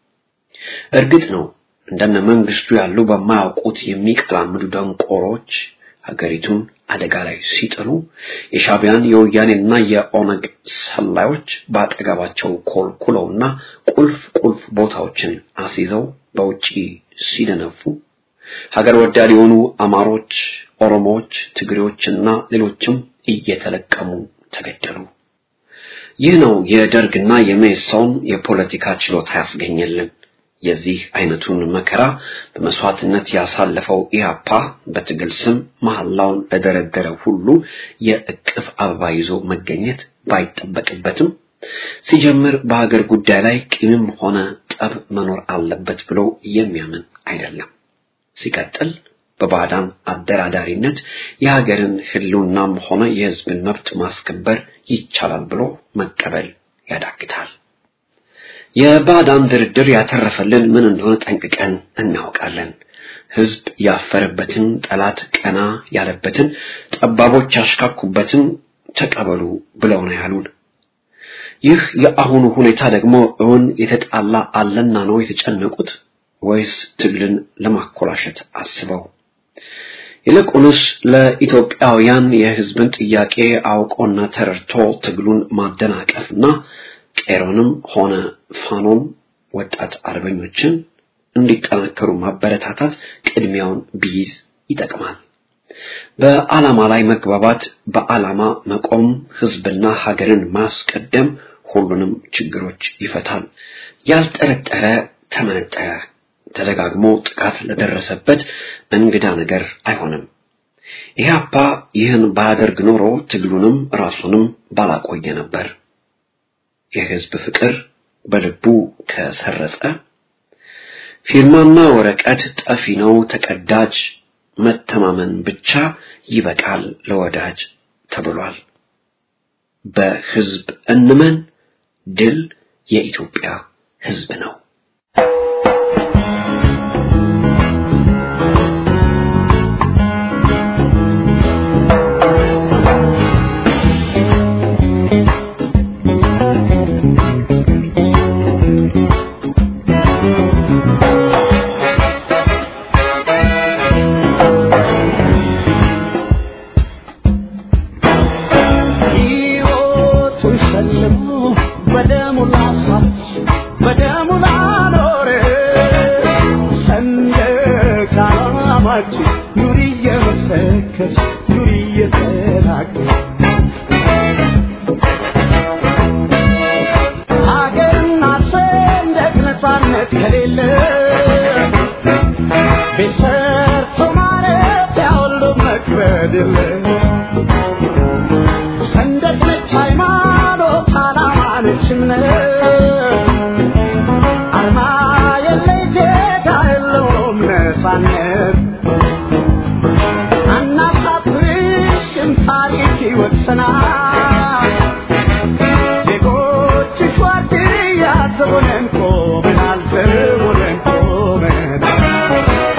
እርግጥ ነው እንደነ መንግስቱ ያሉ በማያውቁት የሚቀላምዱ ደንቆሮች ሀገሪቱን አደጋ ላይ ሲጥሉ የሻቢያን የወያኔና የኦነግ ሰላዮች በአጠገባቸው ኮልኩለውና ቁልፍ ቁልፍ ቦታዎችን አስይዘው በውጪ ሲደነፉ ሀገር ወዳድ የሆኑ አማሮች፣ ኦሮሞዎች፣ ትግሬዎችና ሌሎችም እየተለቀሙ ተገደሉ። ይህ ነው የደርግና የሜሶን የፖለቲካ ችሎታ ያስገኘልን። የዚህ አይነቱን መከራ በመስዋዕትነት ያሳለፈው ኢህአፓ በትግል ስም መሐላውን ለደረደረ ሁሉ የእቅፍ አበባ ይዞ መገኘት ባይጠበቅበትም ሲጀምር በሀገር ጉዳይ ላይ ቂምም ሆነ ጠብ መኖር አለበት ብሎ የሚያምን አይደለም። ሲቀጥል በባዕዳን አደራዳሪነት የሀገርን ህልውናም ሆነ የህዝብን መብት ማስከበር ይቻላል ብሎ መቀበል ያዳግታል። የባዕዳን ድርድር ያተረፈልን ምን እንደሆነ ጠንቅቀን እናውቃለን። ህዝብ ያፈረበትን፣ ጠላት ቀና ያለበትን፣ ጠባቦች ያሽካኩበትን ተቀበሉ ብለው ነው ያሉን። ይህ የአሁኑ ሁኔታ ደግሞ እውን የተጣላ አለና ነው የተጨነቁት ወይስ ትግልን ለማኮላሸት አስበው? ይልቁንስ ለኢትዮጵያውያን የህዝብን ጥያቄ አውቆና ተረድቶ ትግሉን ማደናቀፍና ቄሮንም ሆነ ፋኖም ወጣት አርበኞችን እንዲጠናከሩ ማበረታታት ቅድሚያውን ቢይዝ ይጠቅማል። በዓላማ ላይ መግባባት፣ በዓላማ መቆም፣ ህዝብና ሀገርን ማስቀደም ሁሉንም ችግሮች ይፈታል። ያልጠረጠረ ተመነጠረ ተደጋግሞ ጥቃት ለደረሰበት እንግዳ ነገር አይሆንም። ኢህአፓ ይህን ባያደርግ ኖሮ ትግሉንም ራሱንም ባላቆየ ነበር። የህዝብ ፍቅር በልቡ ከሰረጸ ፊርማና ወረቀት ጠፊ ነው ተቀዳጅ፣ መተማመን ብቻ ይበቃል ለወዳጅ ተብሏል። በህዝብ እንመን፣ ድል የኢትዮጵያ ህዝብ ነው። ሕይወቱን ሸልሞ በደሙ ላስዋች በደሙ ላኖረ ሰንደቅ ዓላማችን ኑሪ እየመሰከርሽ ኑሪ እየተናገርሽ ሀገርና ሰንደቅ ነፃነት ከሌለ ቤት ሰርቶ ማረፊያ ሁሉ መክበድ የለ ሰንደቅ ነች ሃይማኖት፣ ዓላማ ነች እምነት፣ አርማ የለይ ዜጋ የለውም ነፃነት። አናሳፍርሽም ታሪክ ይወቅሰናል። ዜጎችሽ ዋርድያ ዘቦነን ቆመናል፣ ዘቦነን ቆመናል።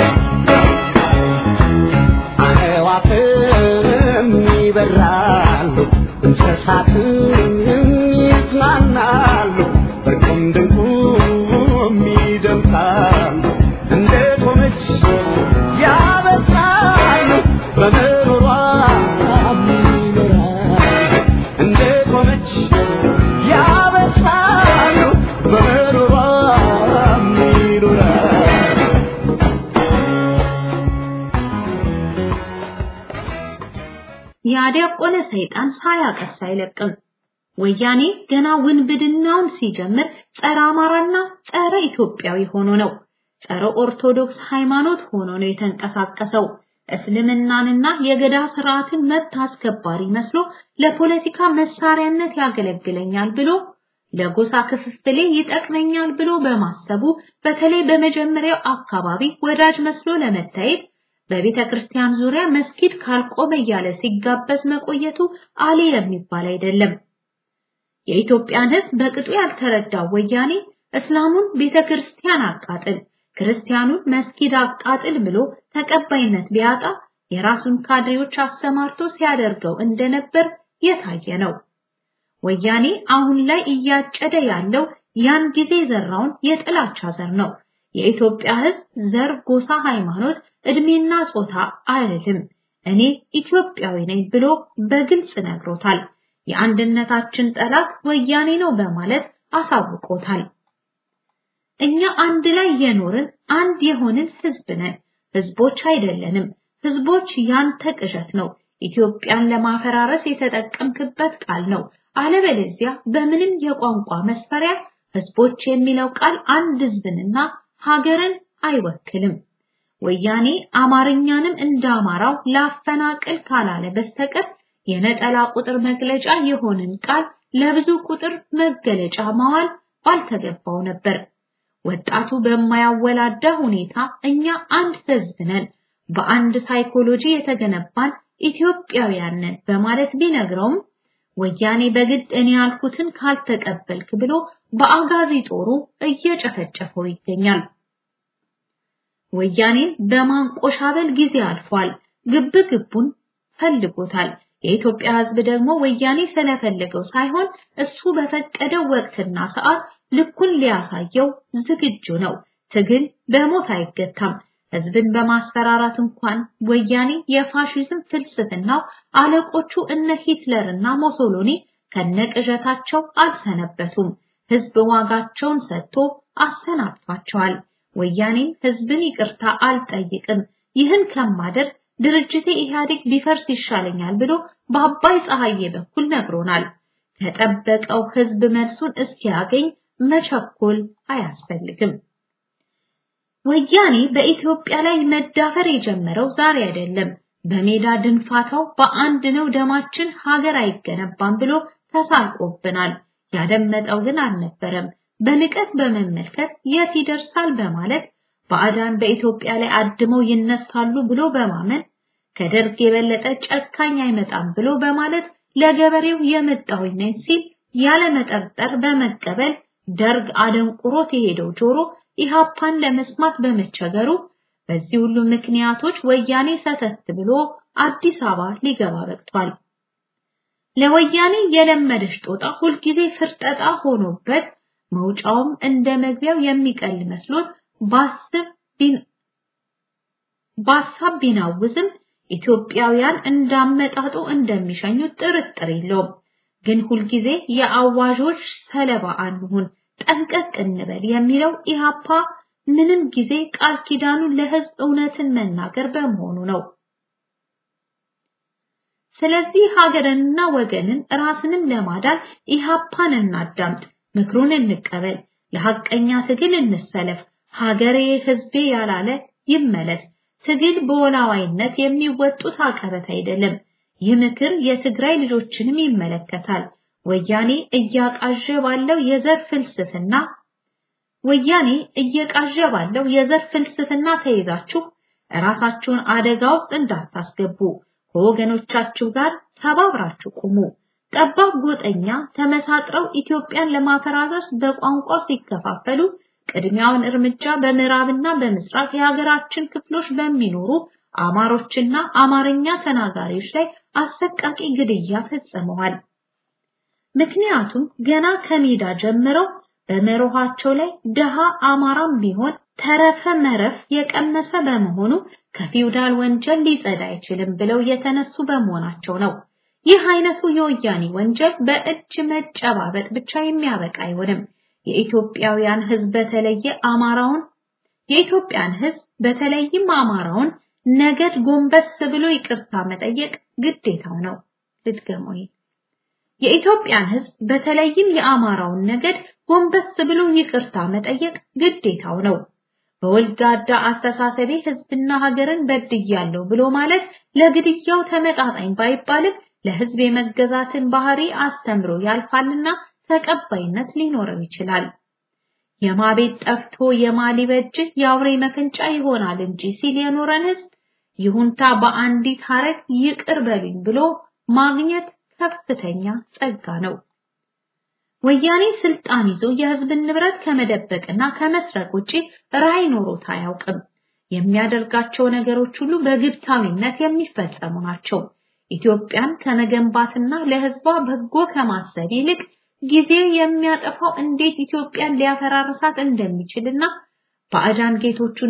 አዕዋፍም ይበራሉ፣ እንስሳትም ይዝናናሉ፣ በቁም ድንቁም ይደምቃሉ። እንደ ቆመች ያበስራሉ፣ በምሮሯ ይኖራሉ። እንደ ቆመች ያበስራሉ፣ በምሮሯ ይኖራሉ። ያደቆነ ሰይጣን ሳያቀስ አይለቅም። ወያኔ ገና ውንብድናውን ሲጀምር ጸረ አማራና ጸረ ኢትዮጵያዊ ሆኖ ነው። ጸረ ኦርቶዶክስ ሃይማኖት ሆኖ ነው የተንቀሳቀሰው። እስልምናንና የገዳ ስርዓትን መብት አስከባሪ መስሎ ለፖለቲካ መሳሪያነት ያገለግለኛል ብሎ ለጎሳ ክፍፍሌ ይጠቅመኛል ብሎ በማሰቡ በተለይ በመጀመሪያው አካባቢ ወዳጅ መስሎ ለመታየት በቤተ ክርስቲያን ዙሪያ መስጊድ ካልቆመ እያለ ሲጋበዝ መቆየቱ አሊ የሚባል አይደለም። የኢትዮጵያን ሕዝብ በቅጡ ያልተረዳው ወያኔ እስላሙን ቤተ ክርስቲያን አቃጥል፣ ክርስቲያኑን መስጊድ አቃጥል ብሎ ተቀባይነት ቢያጣ የራሱን ካድሬዎች አሰማርቶ ሲያደርገው እንደነበር የታየ ነው። ወያኔ አሁን ላይ እያጨደ ያለው ያን ጊዜ ዘራውን የጥላቻ ዘር ነው። የኢትዮጵያ ሕዝብ ዘር፣ ጎሳ፣ ሃይማኖት፣ እድሜና ጾታ አይልም። እኔ ኢትዮጵያዊ ነኝ ብሎ በግልጽ ነግሮታል። የአንድነታችን ጠላት ወያኔ ነው በማለት አሳውቆታል። እኛ አንድ ላይ የኖርን አንድ የሆንን ህዝብ ነን። ህዝቦች አይደለንም። ህዝቦች ያንተ ቅዠት ነው። ኢትዮጵያን ለማፈራረስ የተጠቀምክበት ቃል ነው። አለበለዚያ በምንም የቋንቋ መስፈሪያ ህዝቦች የሚለው ቃል አንድ ህዝብንና ሀገርን አይወክልም። ወያኔ አማርኛንም እንደ አማራው ላፈናቅል ካላለ በስተቀር የነጠላ ቁጥር መግለጫ የሆንን ቃል ለብዙ ቁጥር መገለጫ ማዋል ባልተገባው ነበር። ወጣቱ በማያወላዳ ሁኔታ እኛ አንድ ህዝብ ነን፣ በአንድ ሳይኮሎጂ የተገነባን ኢትዮጵያውያን ነን በማለት ቢነግረውም ወያኔ በግድ እኔ ያልኩትን ካልተቀበልክ ብሎ በአጋዚ ጦሩ እየጨፈጨፈው ይገኛል። ወያኔን በማንቆሻበል ጊዜ አልፏል። ግብ ግቡን ፈልጎታል። የኢትዮጵያ ህዝብ ደግሞ ወያኔ ስለፈለገው ሳይሆን እሱ በፈቀደው ወቅትና ሰዓት ልኩን ሊያሳየው ዝግጁ ነው። ትግል በሞት አይገታም። ህዝብን በማስፈራራት እንኳን ወያኔ የፋሽዝም ፍልስፍናው አለቆቹ እነ ሂትለርና ሞሶሎኒ ከነቅዠታቸው አልሰነበቱም። ህዝብ ዋጋቸውን ሰጥቶ አሰናብቷቸዋል። ወያኔም ህዝብን ይቅርታ አልጠይቅም፣ ይህን ከማደር ድርጅቴ ኢህአዴግ ቢፈርስ ይሻለኛል ብሎ በአባይ ፀሐዬ በኩል ነግሮናል። ከጠበቀው ህዝብ መልሱን እስኪያገኝ መቸኮል አያስፈልግም። ወያኔ በኢትዮጵያ ላይ መዳፈር የጀመረው ዛሬ አይደለም። በሜዳ ድንፋታው በአንድ ነው ደማችን ሀገር አይገነባም ብሎ ተሳልቆብናል። ያደመጠው ግን አልነበረም። በንቀት በመመልከት የት ይደርሳል በማለት ባዕዳን በኢትዮጵያ ላይ አድመው ይነሳሉ ብሎ በማመን ከደርግ የበለጠ ጨካኝ አይመጣም ብሎ በማለት ለገበሬው የመጣሁኝ ነኝ ሲል ያለ መጠርጠር በመቀበል ደርግ አደንቁሮት የሄደው ጆሮ ኢሃፓን ለመስማት በመቸገሩ በዚህ ሁሉ ምክንያቶች ወያኔ ሰተት ብሎ አዲስ አበባ ሊገባ በቅቷል። ለወያኔ የለመደች ጦጣ ሁልጊዜ ፍርጠጣ ሆኖበት መውጫውም እንደ መግቢያው የሚቀል መስሎት ባስብ በሀሳብ ቢናውዝም ኢትዮጵያውያን እንዳመጣጡ እንደሚሸኙት ጥርጥር የለውም። ግን ሁልጊዜ የአዋዦች ሰለባ አንሁን፣ ጠንቀቅ እንበል የሚለው ኢሃፓ ምንም ጊዜ ቃል ኪዳኑ ለህዝብ እውነትን መናገር በመሆኑ ነው። ስለዚህ ሀገርንና ወገንን ራስንም ለማዳን ኢሃፓን እናዳምጥ፣ ምክሩን እንቀበል፣ ለሐቀኛ ትግል እንሰለፍ፣ ሀገሬ ህዝቤ ያላለ ይመለስ። ትግል በወላዋይነት የሚወጡት አቀበት አይደለም። ይህ ምክር የትግራይ ልጆችንም ይመለከታል። ወያኔ እያቃዠ ባለው የዘር ፍልስፍና ወያኔ እየቃዠ ባለው የዘር ፍልስፍና ተይዛችሁ ራሳችሁን አደጋ ውስጥ እንዳታስገቡ ከወገኖቻችሁ ጋር ተባብራችሁ ቁሙ። ጠባብ ጎጠኛ ተመሳጥረው ኢትዮጵያን ለማፈራረስ በቋንቋ ሲከፋፈሉ ቅድሚያውን እርምጃ በምዕራብና በምስራቅ የሀገራችን ክፍሎች በሚኖሩ አማሮችና አማርኛ ተናጋሪዎች ላይ አሰቃቂ ግድያ ፈጽመዋል። ምክንያቱም ገና ከሜዳ ጀምረው በመርኋቸው ላይ ደሃ አማራም ቢሆን ተረፈ መረፍ የቀመሰ በመሆኑ ከፊውዳል ወንጀል ሊጸዳ አይችልም ብለው የተነሱ በመሆናቸው ነው። ይህ አይነቱ የወያኔ ወንጀል በእጅ መጨባበጥ ብቻ የሚያበቃ አይሆንም። የኢትዮጵያውያን ሕዝብ በተለየ አማራውን የኢትዮጵያን ሕዝብ በተለይም አማራውን ነገድ ጎንበስ ብሎ ይቅርታ መጠየቅ ግዴታው ነው። ልድገመው። የኢትዮጵያን ሕዝብ በተለይም የአማራውን ነገድ ጎንበስ ብሎ ይቅርታ መጠየቅ ግዴታው ነው። በወልጋዳ አስተሳሰቤ ሕዝብና ሀገርን በድያለሁ ብሎ ማለት ለግድያው ተመጣጣኝ ባይባልም ለሕዝብ የመገዛትን ባህሪ አስተምሮ ያልፋልና ተቀባይነት ሊኖረው ይችላል። የማቤት ጠፍቶ የማሊበጅ የአውሬ መፈንጫ ይሆናል እንጂ ሲል የኖረን ሕዝብ ይሁንታ በአንዲት ሀረግ ይቅር በሉኝ ብሎ ማግኘት ከፍተኛ ጸጋ ነው። ወያኔ ስልጣን ይዞ የህዝብን ንብረት ከመደበቅና ከመስረቅ ውጪ ራዕይ ኖሮት አያውቅም። የሚያደርጋቸው ነገሮች ሁሉ በግብታዊነት የሚፈጸሙ ናቸው። ኢትዮጵያን ከመገንባትና ለህዝቧ በጎ ከማሰብ ይልቅ ጊዜ የሚያጠፋው እንዴት ኢትዮጵያን ሊያፈራርሳት እንደሚችልና ባዕዳን ጌቶቹን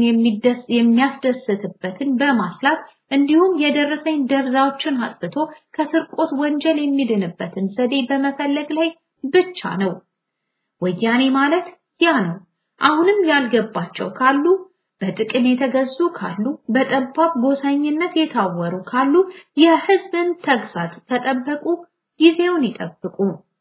የሚያስደስትበትን በማስላት እንዲሁም የደረሰኝ ደብዛዎችን አጥፍቶ ከስርቆት ወንጀል የሚድንበትን ዘዴ በመፈለግ ላይ ብቻ ነው። ወያኔ ማለት ያ ነው። አሁንም ያልገባቸው ካሉ በጥቅም የተገዙ ካሉ በጠባብ ጎሳኝነት የታወሩ ካሉ የህዝብን ተግሳጽ ከጠበቁ ጊዜውን ይጠብቁ።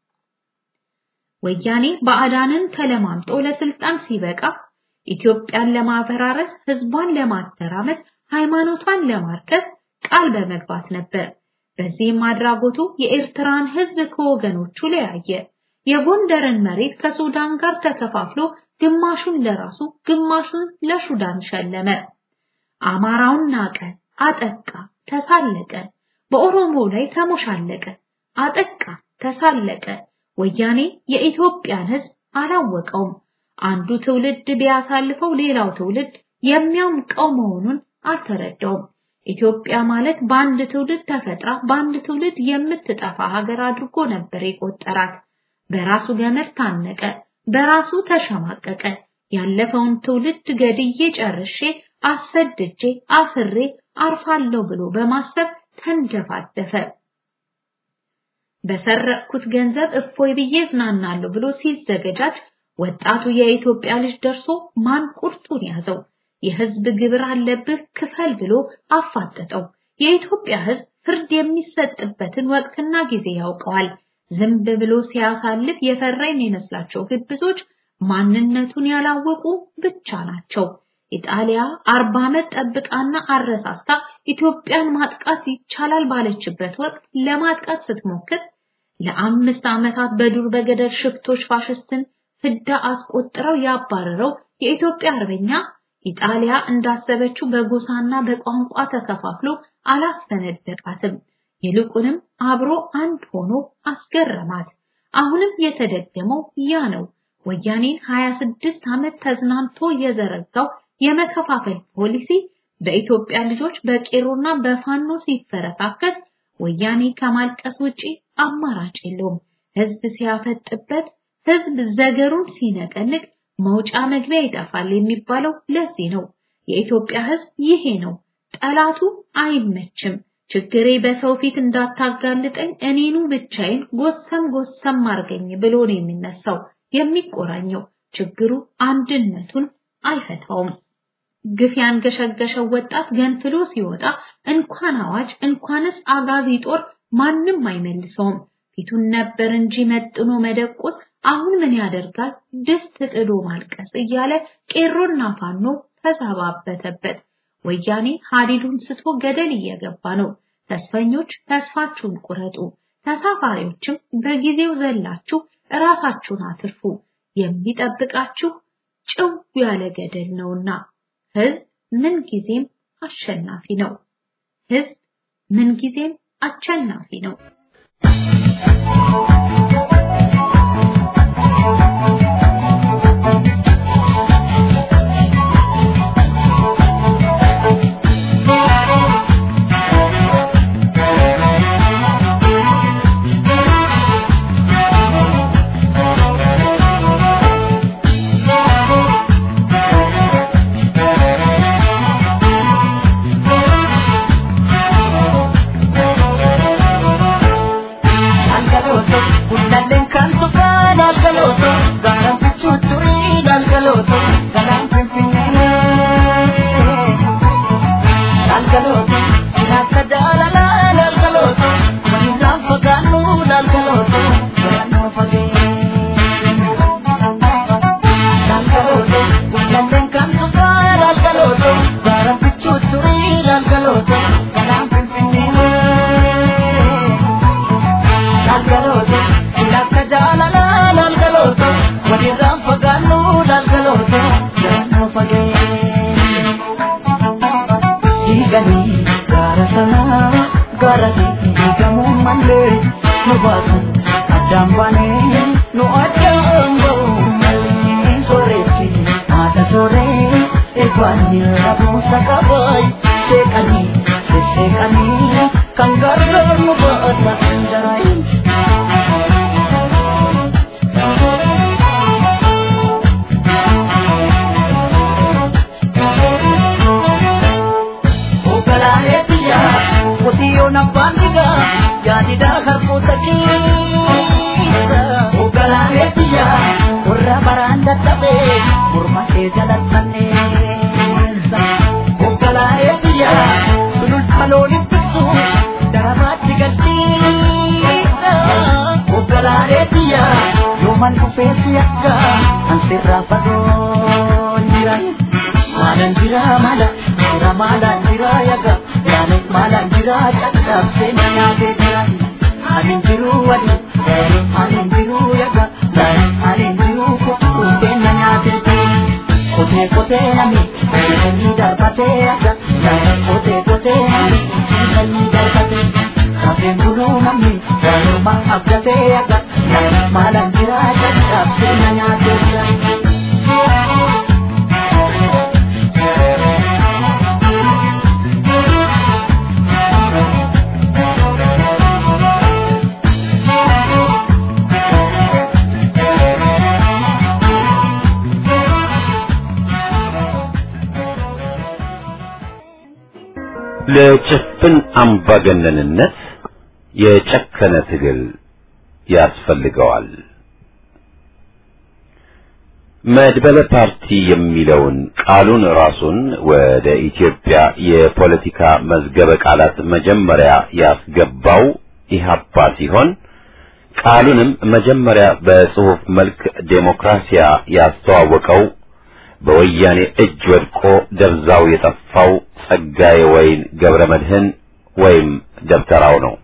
ወያኔ ባዕዳንን ተለማምጦ ለስልጣን ሲበቃ ኢትዮጵያን ለማፈራረስ፣ ህዝቧን ለማተራመስ፣ ሃይማኖቷን ለማርከስ ቃል በመግባት ነበር። በዚህም አድራጎቱ የኤርትራን ህዝብ ከወገኖቹ ለያየ። የጎንደርን መሬት ከሱዳን ጋር ተከፋፍሎ ግማሹን ለራሱ ግማሹን ለሱዳን ሸለመ። አማራውን ናቀ፣ አጠቃ፣ ተሳለቀ። በኦሮሞ ላይ ተሞሻለቀ፣ አጠቃ፣ ተሳለቀ። ወያኔ የኢትዮጵያን ህዝብ አላወቀውም። አንዱ ትውልድ ቢያሳልፈው ሌላው ትውልድ የሚያምቀው መሆኑን አልተረዳውም። ኢትዮጵያ ማለት በአንድ ትውልድ ተፈጥራ በአንድ ትውልድ የምትጠፋ ሀገር አድርጎ ነበር የቆጠራት። በራሱ ገመድ ታነቀ፣ በራሱ ተሸማቀቀ። ያለፈውን ትውልድ ገድዬ ጨርሼ አሰድጄ አስሬ አርፋለሁ ብሎ በማሰብ ተንደፋደፈ። በሰረቅኩት ገንዘብ እፎይ ብዬ ዝናናለሁ ብሎ ሲዘገጃጅ ወጣቱ የኢትዮጵያ ልጅ ደርሶ ማን ቁርጡን ያዘው። የህዝብ ግብር አለብህ ክፈል ብሎ አፋጠጠው። የኢትዮጵያ ህዝብ ፍርድ የሚሰጥበትን ወቅትና ጊዜ ያውቀዋል። ዝም ብሎ ሲያሳልፍ የፈራ የሚመስላቸው ግብዞች ማንነቱን ያላወቁ ብቻ ናቸው። ኢጣሊያ አርባ ዓመት ጠብቃና አረሳስታ ኢትዮጵያን ማጥቃት ይቻላል ባለችበት ወቅት ለማጥቃት ስትሞክር ለአምስት ዓመታት በዱር በገደል ሽፍቶች ፋሽስትን ፍዳ አስቆጥረው ያባረረው የኢትዮጵያ አርበኛ ኢጣሊያ እንዳሰበችው በጎሳና በቋንቋ ተከፋፍሎ አላስፈነደቃትም። ይልቁንም አብሮ አንድ ሆኖ አስገረማት። አሁንም የተደገመው ያ ነው። ወያኔን 26 ዓመት ተዝናንቶ የዘረጋው የመከፋፈል ፖሊሲ በኢትዮጵያ ልጆች በቄሮና በፋኖ ሲፈረካከስ ወያኔ ከማልቀስ ውጪ አማራጭ የለውም። ህዝብ ሲያፈጥበት፣ ህዝብ ዘገሩን ሲነቀንቅ መውጫ መግቢያ ይጠፋል የሚባለው ለዚህ ነው። የኢትዮጵያ ህዝብ ይሄ ነው። ጠላቱ አይመችም። ችግሬ በሰው ፊት እንዳታጋልጠኝ እኔኑ ብቻዬን ጎሰም ጎሰም አርገኝ ብሎ ነው የሚነሳው የሚቆራኘው። ችግሩ አንድነቱን አይፈታውም። ግፍ ያንገሸገሸው ወጣት ገንፍሎ ሲወጣ እንኳን አዋጅ እንኳንስ አጋዚ ጦር ማንም አይመልሰውም። ፊቱን ነበር እንጂ መጥኖ መደቆስ አሁን ምን ያደርጋል ድስት ጥዶ ማልቀስ እያለ ቄሮና ፋኖ ተዛባበተበት። ወያኔ ሀዲዱን ስቶ ገደል እየገባ ነው። ተስፈኞች ተስፋችሁን ቁረጡ፣ ተሳፋሪዎችም በጊዜው ዘላችሁ ራሳችሁን አትርፉ። የሚጠብቃችሁ ጭው ያለ ገደል ነውና ህዝብ ምን ጊዜም አሸናፊ ነው። ህዝብ ምን ጊዜም አሸናፊ ነው። ለጭፍን አምባገነንነት የጨከነ ትግል ያስፈልገዋል። መድበለ ፓርቲ የሚለውን ቃሉን ራሱን ወደ ኢትዮጵያ የፖለቲካ መዝገበ ቃላት መጀመሪያ ያስገባው ኢህአፓ ሲሆን ቃሉንም መጀመሪያ በጽሑፍ መልክ ዴሞክራሲያ ያስተዋወቀው በወያኔ እጅ ወድቆ ደብዛው የጠፋው ጸጋዬ ወይን ገብረ መድህን ወይም ደብተራው ነው።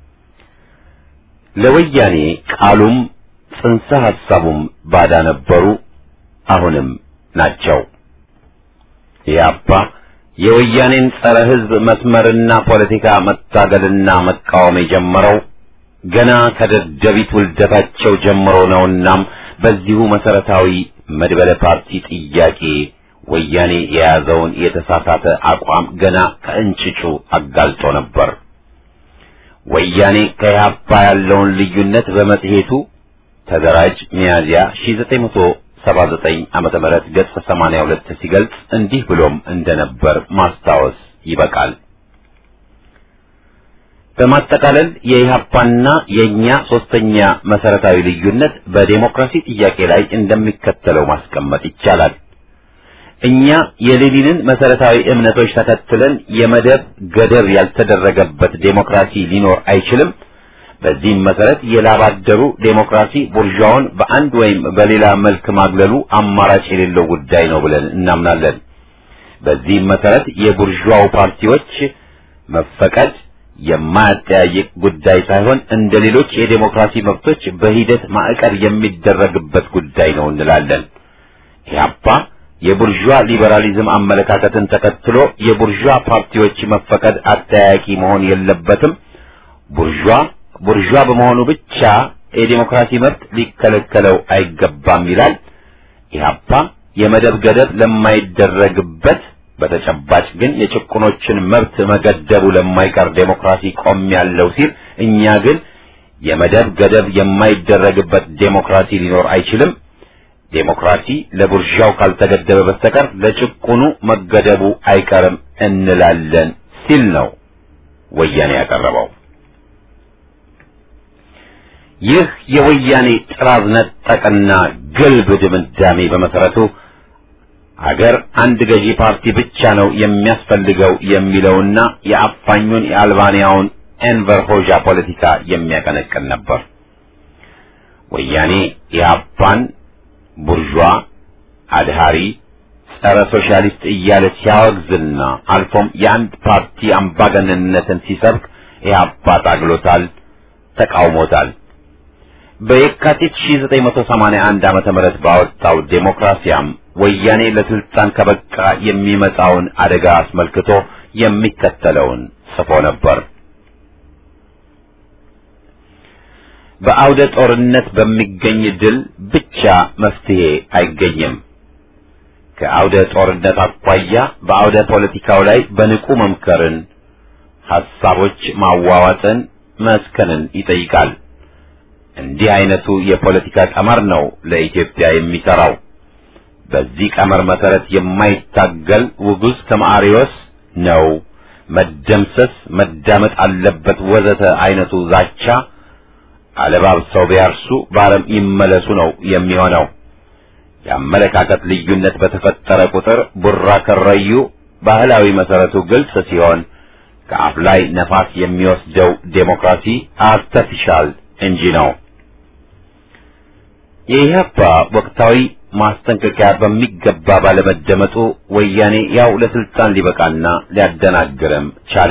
ለወያኔ ቃሉም ጽንሰ ሐሳቡም ባዳ ነበሩ፣ አሁንም ናቸው። ኢህአፓ የወያኔን ጸረ ሕዝብ መስመርና ፖለቲካ መታገልና መቃወም የጀመረው ገና ከደደቢት ውልደታቸው ጀምሮ ነውናም በዚሁ መሰረታዊ መድበለ ፓርቲ ጥያቄ ወያኔ የያዘውን የተሳሳተ አቋም ገና ከእንጭጩ አጋልጦ ነበር። ወያኔ ከኢህአፓ ያለውን ልዩነት በመጽሔቱ ተደራጅ ሚያዝያ 1979 ዓመተ ምህረት ገጽ 82 ሲገልጽ እንዲህ ብሎም እንደነበር ማስታወስ ይበቃል። በማጠቃለል የኢህአፓና የኛ ሶስተኛ መሰረታዊ ልዩነት በዴሞክራሲ ጥያቄ ላይ እንደሚከተለው ማስቀመጥ ይቻላል። እኛ የሌኒንን መሰረታዊ እምነቶች ተከትለን የመደብ ገደብ ያልተደረገበት ዴሞክራሲ ሊኖር አይችልም። በዚህም መሰረት የላባደሩ ዴሞክራሲ ቡርዣውን በአንድ ወይም በሌላ መልክ ማግለሉ አማራጭ የሌለው ጉዳይ ነው ብለን እናምናለን። በዚህም መሰረት የቡርዣው ፓርቲዎች መፈቀድ የማያጠያይቅ ጉዳይ ሳይሆን እንደ ሌሎች የዴሞክራሲ መብቶች በሂደት ማዕቀብ የሚደረግበት ጉዳይ ነው እንላለን። ኢህአፓ የቡርዣ ሊበራሊዝም አመለካከትን ተከትሎ የቡርዣ ፓርቲዎች መፈቀድ አጠያያቂ መሆን የለበትም። ቡርዣ ቡርዣ በመሆኑ ብቻ የዴሞክራሲ መብት ሊከለከለው አይገባም ይላል። ኢህአፓ የመደብ ገደብ ለማይደረግበት በተጨባጭ ግን የጭቁኖችን መብት መገደቡ ለማይቀር ዴሞክራሲ ቆም ያለው ሲል፣ እኛ ግን የመደብ ገደብ የማይደረግበት ዴሞክራሲ ሊኖር አይችልም ዴሞክራሲ ለቡርዣው ካልተገደበ በስተቀር ለጭቁኑ መገደቡ አይቀርም እንላለን ሲል ነው ወያኔ ያቀረበው። ይህ የወያኔ ጥራዝ ነጠቅና ግልብ ድምዳሜ በመሰረቱ አገር አንድ ገዢ ፓርቲ ብቻ ነው የሚያስፈልገው የሚለውና የአፋኙን የአልባንያውን ኤንቨር ሆዣ ፖለቲካ የሚያቀነቅን ነበር። ወያኔ ኢህአፓን ቡርዣ፣ አድሃሪ፣ ጸረ ሶሻሊስት እያለ ሲያወግዝና አልፎም የአንድ ፓርቲ አምባገነንነትን ሲሰብክ ኢህአፓ ታግሎታል፣ ተቃውሞታል። በየካቲት 1981 ዓመተ ምህረት ባወጣው ዴሞክራሲያም ወያኔ ለስልጣን ከበቃ የሚመጣውን አደጋ አስመልክቶ የሚከተለውን ጽፎ ነበር። በአውደ ጦርነት በሚገኝ ድል ብቻ መፍትሄ አይገኝም። ከአውደ ጦርነት አኳያ በአውደ ፖለቲካው ላይ በንቁ መምከርን፣ ሐሳቦች ማዋዋጥን፣ መስከንን ይጠይቃል። እንዲህ አይነቱ የፖለቲካ ቀመር ነው ለኢትዮጵያ የሚሰራው። በዚህ ቀመር መሰረት የማይታገል ውጉዝ ከማሪዎስ ነው መደምሰስ፣ መዳመጥ አለበት ወዘተ አይነቱ ዛቻ አለባብሰው ቢያርሱ በአረም ይመለሱ ነው የሚሆነው። የአመለካከት ልዩነት በተፈጠረ ቁጥር ቡራ ከረዩ ባህላዊ መሰረቱ ግልጽ ሲሆን ከአፍ ላይ ነፋስ የሚወስደው ዴሞክራሲ አርተፊሻል እንጂ ነው። የኢህአፓ ወቅታዊ ማስጠንቀቂያ በሚገባ ባለመደመጡ ወያኔ ያው ለስልጣን ሊበቃና ሊያደናግርም ቻለ።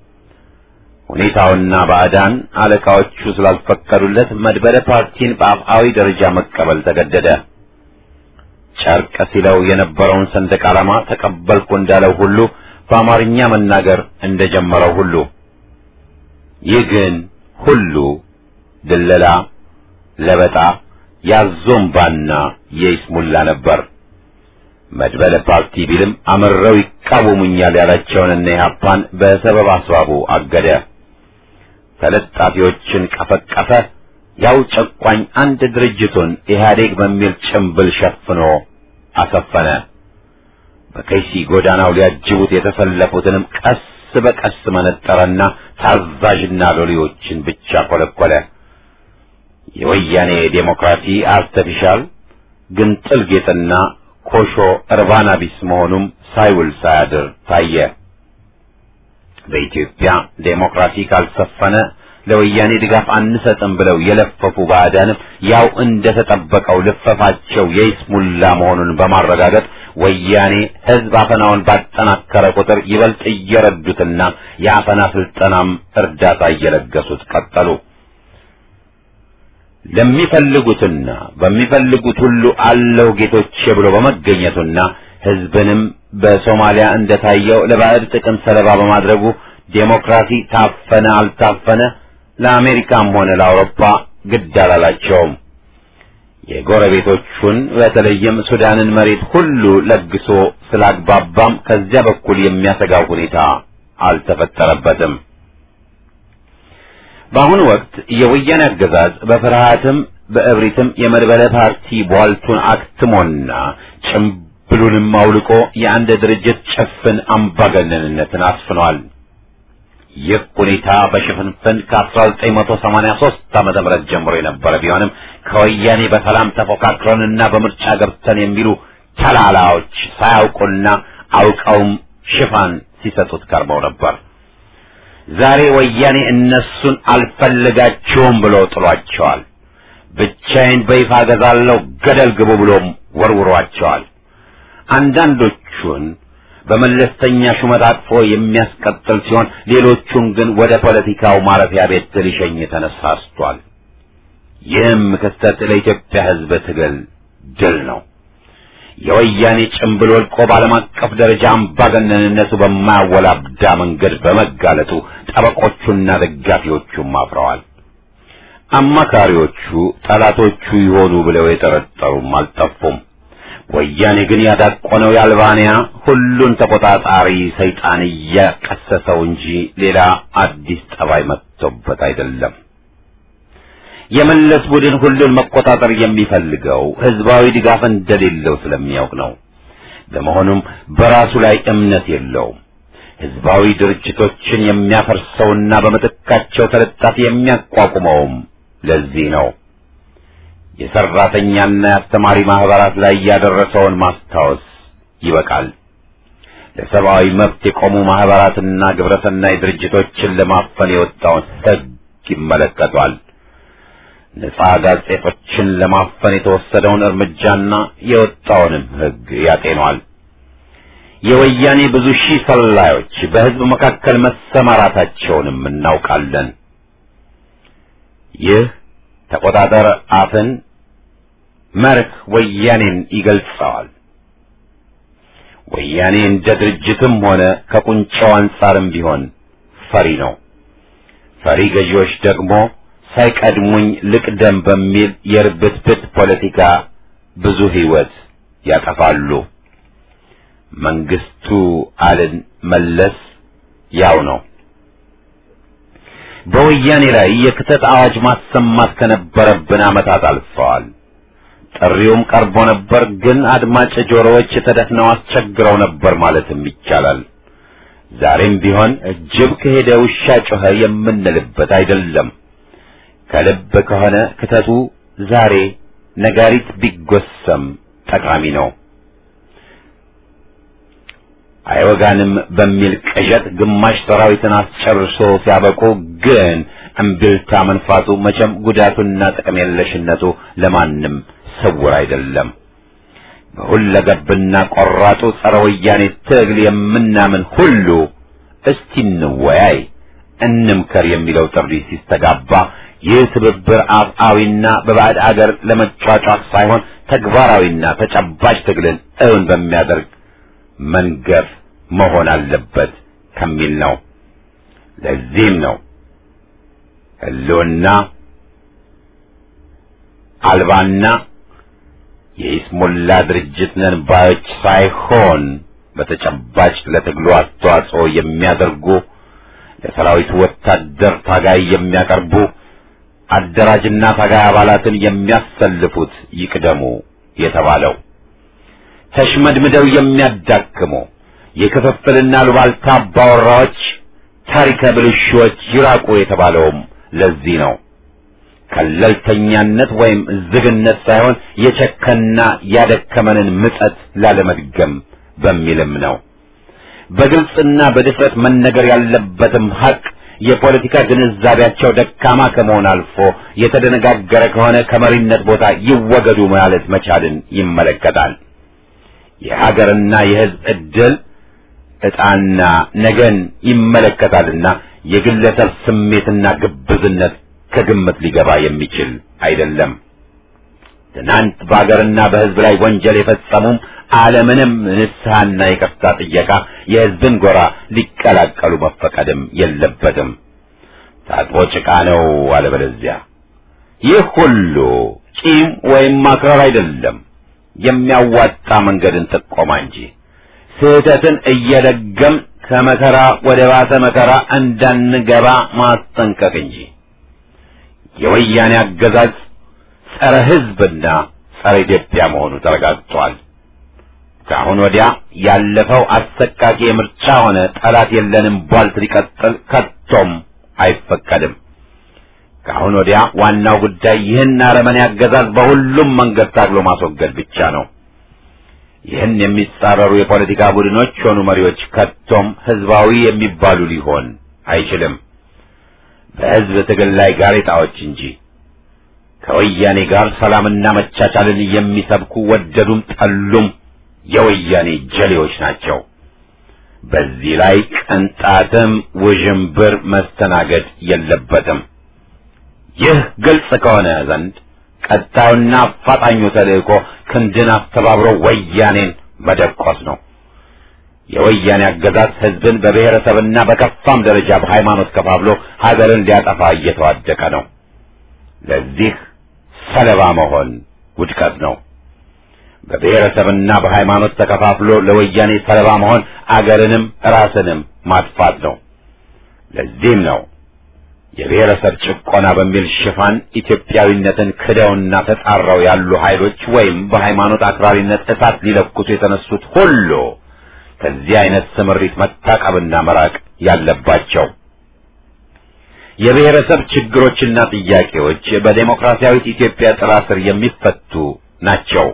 ሁኔታውና ባዕዳን አለቃዎቹ ስላልፈቀዱለት መድበለ ፓርቲን በአፍአዊ ደረጃ መቀበል ተገደደ። ጨርቅ ሲለው የነበረውን ሰንደቅ ዓላማ ተቀበልኩ እንዳለው ሁሉ በአማርኛ መናገር እንደጀመረው ሁሉ ይህ ግን ሁሉ ድለላ፣ ለበጣ፣ ያዞምባና የይስሙላ ነበር። መድበለ ፓርቲ ቢልም አምረው ይቃወሙኛል ያላቸውንና ኢህአፓን በሰበብ አስባቡ አገደ። ተለጣፊዎችን ቀፈቀፈ። ያው ጨቋኝ አንድ ድርጅቱን ኢህአዴግ በሚል ጭምብል ሸፍኖ አሰፈነ። በከይሲ ጎዳናው ሊያጅቡት የተሰለፉትንም ቀስ በቀስ መነጠረና ታዛዥና ሎሌዎችን ብቻ ኮለኮለ። የወያኔ ዴሞክራሲ አርተፊሻል ግንጥል ጌጥና ኮሾ እርባና ቢስ መሆኑም ሳይውል ሳያድር ታየ። በኢትዮጵያ ዴሞክራሲ ካልሰፈነ ለወያኔ ድጋፍ አንሰጥም ብለው የለፈፉ ባዕዳንም ያው እንደተጠበቀው ልፈፋቸው የይስሙላ መሆኑን በማረጋገጥ ወያኔ ሕዝብ አፈናውን ባጠናከረ ቁጥር ይበልጥ እየረዱትና የአፈና ስልጠናም እርዳታ እየለገሱት ቀጠሉ። ለሚፈልጉትና በሚፈልጉት ሁሉ አለው ጌቶቼ ብሎ በመገኘቱና ሕዝብንም በሶማሊያ እንደታየው ለባዕድ ጥቅም ሰለባ በማድረጉ ዴሞክራሲ ታፈነ አልታፈነ ለአሜሪካም ሆነ ለአውሮፓ ግድ አላላቸውም። የጎረቤቶቹን በተለይም ሱዳንን መሬት ሁሉ ለግሶ ስላግባባም ከዚያ በኩል የሚያሰጋው ሁኔታ አልተፈጠረበትም። በአሁኑ ወቅት የወያኔ አገዛዝ በፍርሃትም በእብሪትም የመድበለ ፓርቲ ቧልቱን አክትሞና ጭምብሉንም አውልቆ የአንድ ድርጅት ጭፍን አምባገነንነትን አስፍኗል። ይህ ሁኔታ በሽፍንፍን ከ1983 ዓመተ ምህረት ጀምሮ የነበረ ቢሆንም ከወያኔ በሰላም ተፎካክረንና በምርጫ ገብተን የሚሉ ተላላዎች ሳያውቁና አውቀውም ሽፋን ሲሰጡት ቀርበው ነበር። ዛሬ ወያኔ እነሱን አልፈልጋቸውም ብሎ ጥሏቸዋል። ብቻዬን በይፋ ገዛለሁ ገደል ግቡ ብሎም ወርውሯቸዋል። አንዳንዶቹን በመለስተኛ ሹመት አቅፎ የሚያስቀጥል ሲሆን ሌሎቹን ግን ወደ ፖለቲካው ማረፊያ ቤት ሊሸኝ ተነሳስቷል። ይህም ክስተት ለኢትዮጵያ ሕዝብ ትግል ድል ነው። የወያኔ ጭምብል ወልቆ በዓለም አቀፍ ደረጃ አምባገነንነቱ በማያወላብዳ መንገድ በመጋለጡ ጠበቆቹና ደጋፊዎቹም አፍረዋል። አማካሪዎቹ ጠላቶቹ ይሆኑ ብለው የጠረጠሩም አልጠፉም። ወያኔ ግን ያዳቆነው የአልባንያ ሁሉን ተቆጣጣሪ ሰይጣን እያቀሰሰው እንጂ ሌላ አዲስ ጠባይ መጥቶበት አይደለም። የመለስ ቡድን ሁሉን መቆጣጠር የሚፈልገው ህዝባዊ ድጋፍ እንደሌለው ስለሚያውቅ ነው። ለመሆኑም በራሱ ላይ እምነት የለውም። ህዝባዊ ድርጅቶችን የሚያፈርሰውና በምትካቸው ተለጣፊ የሚያቋቁመውም ለዚህ ነው። የሰራተኛና የአስተማሪ ማህበራት ላይ ያደረሰውን ማስታወስ ይበቃል። ለሰብአዊ መብት የቆሙ ማህበራትና ግብረሰናይ ድርጅቶችን ለማፈን የወጣውን ህግ ይመለከቷል። ነጻ ጋዜጦችን ለማፈን የተወሰደውን እርምጃና የወጣውንም ህግ ያጤኗል። የወያኔ ብዙ ሺህ ሰላዮች በህዝብ መካከል መሰማራታቸውንም እናውቃለን። ይህ ተቆጣጠር አፍን መርህ ወያኔን ይገልጸዋል። ወያኔ እንደ ድርጅትም ሆነ ከቁንጫው አንጻርም ቢሆን ፈሪ ነው። ፈሪ ገዢዎች ደግሞ ሳይቀድሙኝ ልቅደም በሚል የርብትብት ፖለቲካ ብዙ ህይወት ያጠፋሉ። መንግስቱ አልን መለስ ያው ነው። በወያኔ ላይ የክተት አዋጅ ማሰማት ከነበረብን ዓመታት አልፈዋል። ጥሪውም ቀርቦ ነበር፣ ግን አድማጭ ጆሮዎች ተደፍነው አስቸግረው ነበር ማለትም ይቻላል። ዛሬም ቢሆን ጅብ ከሄደ ውሻ ጮኸ የምንልበት አይደለም። ከልብ ከሆነ ክተቱ ዛሬ ነጋሪት ቢጎሰም ጠቃሚ ነው። አይወጋንም በሚል ቅዠት ግማሽ ሰራዊትን አስጨርሶ ሲያበቁ ግን እምቢልታ መንፋቱ መቼም ጉዳቱና ጥቅም የለሽነቱ ለማንም ስውር አይደለም። በሁለገብና ቆራጡ ጸረ ወያኔ ትግል የምናምን ሁሉ እስቲ እንወያይ፣ እንምከር የሚለው ጥሪ ሲስተጋባ ይህ ትብብር አፍአዊና በባዕድ አገር ለመጫጫት ሳይሆን ተግባራዊና ተጨባጭ ትግልን እውን በሚያደርግ መንገፍ መሆን አለበት ከሚል ነው። ለዚህም ነው ህልውና አልባና የኢስሙላ ድርጅት ነን ባዮች ሳይሆን በተጨባጭ ለትግሉ አስተዋጽኦ የሚያደርጉ ለሰራዊቱ ወታደር ታጋይ የሚያቀርቡ አደራጅና ታጋይ አባላትን የሚያሰልፉት ይቅደሙ የተባለው ተሽመድምደው የሚያዳክሙ የክፍፍልና ሉባልታ አባወራዎች ታሪከ ብልሹዎች ይራቁ የተባለውም ለዚህ ነው። ከለልተኛነት ወይም ዝግነት ሳይሆን የቸከና ያደከመንን ምጸት ላለመድገም በሚልም ነው። በግልጽና በድፍረት መነገር ያለበትም ሐቅ የፖለቲካ ግንዛቤያቸው ደካማ ከመሆን አልፎ የተደነጋገረ ከሆነ ከመሪነት ቦታ ይወገዱ ማለት መቻልን ይመለከታል። የሀገርና የሕዝብ ዕድል ዕጣና ነገን ይመለከታልና የግለሰብ ስሜትና ግብዝነት ከግምት ሊገባ የሚችል አይደለም። ትናንት በሀገርና በሕዝብ ላይ ወንጀል የፈጸሙም አለምንም ንስሐና ይቅርታ ጥየቃ የሕዝብን ጎራ ሊቀላቀሉ መፈቀድም የለበትም። ታጥቦ ጭቃ ነው አለበለዚያ። ይህ ሁሉ ቂም ወይም ማክረር አይደለም፣ የሚያዋጣ መንገድን ጥቆማ እንጂ ስህተትን እየደገም ከመከራ ወደ ባሰ መከራ እንዳንገባ ማስጠንቀቅ እንጂ። የወያኔ አገዛዝ ጸረ ሕዝብና ጸረ ኢትዮጵያ መሆኑ ተረጋግጧል። ከአሁን ወዲያ ያለፈው አሰቃቂ የምርጫ ሆነ ጠላት የለንም ቧልት ሊቀጥል ከቶም አይፈቀድም። ከአሁን ወዲያ ዋናው ጉዳይ ይህን አረመኔ አገዛዝ በሁሉም መንገድ ታግሎ ማስወገድ ብቻ ነው። ይህን የሚጻረሩ የፖለቲካ ቡድኖች ሆኑ መሪዎች ከቶም ህዝባዊ የሚባሉ ሊሆን አይችልም። በህዝብ ትግል ላይ ጋሬጣዎች እንጂ ከወያኔ ጋር ሰላምና መቻቻልን የሚሰብኩ ወደዱም ጠሉም የወያኔ ጀሌዎች ናቸው። በዚህ ላይ ቅንጣትም ውዥንብር መስተናገድ የለበትም። ይህ ግልጽ ከሆነ ዘንድ ቀጣዩና አፋጣኙ ተልእኮ ክንድን አስተባብሮ ወያኔን መደቆስ ነው። የወያኔ አገዛዝ ህዝብን በብሔረሰብና በከፋም ደረጃ በሃይማኖት ከፋፍሎ ሀገርን ሊያጠፋ እየተዋደቀ ነው። ለዚህ ሰለባ መሆን ውድቀት ነው። በብሔረሰብና በሃይማኖት ተከፋፍሎ ለወያኔ ሰለባ መሆን አገርንም ራስንም ማጥፋት ነው። ለዚህም ነው የብሔረሰብ ጭቆና በሚል ሽፋን ኢትዮጵያዊነትን ክደውና ተጻረው ያሉ ኃይሎች ወይም በሃይማኖት አክራሪነት እሳት ሊለኩሱ የተነሱት ሁሉ ከዚህ አይነት ስምሪት መታቀብና መራቅ ያለባቸው። የብሔረሰብ ችግሮችና ጥያቄዎች በዴሞክራሲያዊት ኢትዮጵያ ጥላ ስር የሚፈቱ ናቸው።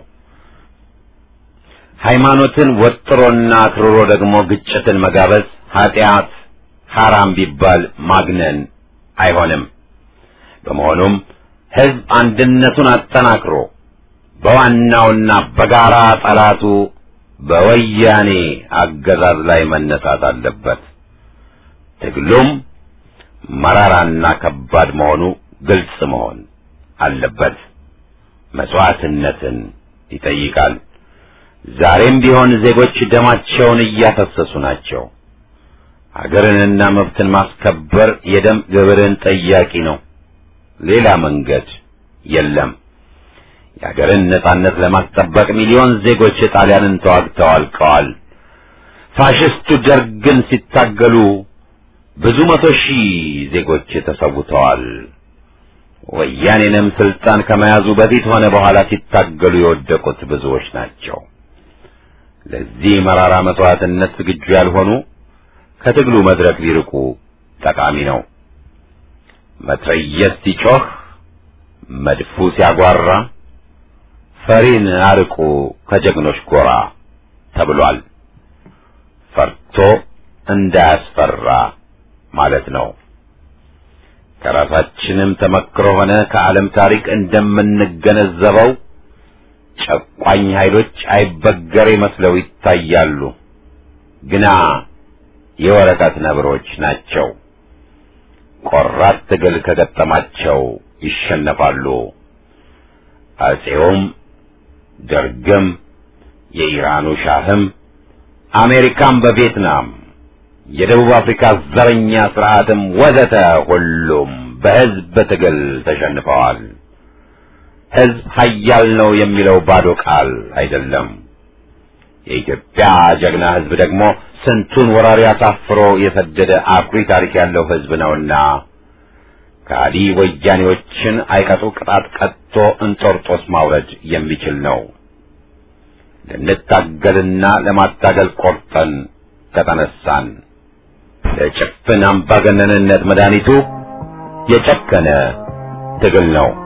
ሃይማኖትን ወጥሮና አክርሮ ደግሞ ግጭትን መጋበዝ ኃጢአት ሐራም ቢባል ማግነን አይሆንም። በመሆኑም ሕዝብ አንድነቱን አጠናክሮ በዋናውና በጋራ ጠላቱ በወያኔ አገዛዝ ላይ መነሳት አለበት። ትግሉም መራራና ከባድ መሆኑ ግልጽ መሆን አለበት። መስዋዕትነትን ይጠይቃል። ዛሬም ቢሆን ዜጎች ደማቸውን እያፈሰሱ ናቸው። ሀገርንና መብትን ማስከበር የደም ግብርን ጠያቂ ነው። ሌላ መንገድ የለም። የሀገርን ነጻነት ለማስጠበቅ ሚሊዮን ዜጎች ጣሊያንን ተዋግተው አልቀዋል። ፋሽስቱ ደርግን ሲታገሉ ብዙ መቶ ሺህ ዜጎች ተሰውተዋል። ወያኔንም ስልጣን ከመያዙ በፊት ሆነ በኋላ ሲታገሉ የወደቁት ብዙዎች ናቸው። ለዚህ መራራ መስዋዕትነት ዝግጁ ያልሆኑ ከትግሉ መድረክ ሊርቁ ጠቃሚ ነው። መትረየስ ሲጮህ፣ መድፉ ሲያጓራ ፈሪን አርቁ ከጀግኖች ጎራ ተብሏል። ፈርቶ እንዳያስፈራ ማለት ነው። ከራሳችንም ተመክሮ ሆነ ከዓለም ታሪክ እንደምንገነዘበው ጨቋኝ ኃይሎች አይበገሬ መስለው ይታያሉ፣ ግና የወረቀት ነብሮች ናቸው። ቆራጥ ትግል ከገጠማቸው ይሸነፋሉ። አጼውም ደርግም የኢራኑ ሻህም አሜሪካም በቪየትናም የደቡብ አፍሪካ ዘረኛ ስርዓትም ወዘተ ሁሉም በሕዝብ ትግል ተሸንፈዋል። ሕዝብ ኃያል ነው የሚለው ባዶ ቃል አይደለም። የኢትዮጵያ ጀግና ሕዝብ ደግሞ ስንቱን ወራሪ አሳፍሮ የሰደደ አኩሪ ታሪክ ያለው ሕዝብ ነውና ከሃዲ ወያኔዎችን አይቀጡ ቅጣት ቀጥቶ እንጦርጦስ ማውረድ የሚችል ነው። ልንታገልና ለማታገል ቆርጠን ከተነሳን ለጭፍን አምባገነንነት መድኃኒቱ የጨከነ ትግል ነው።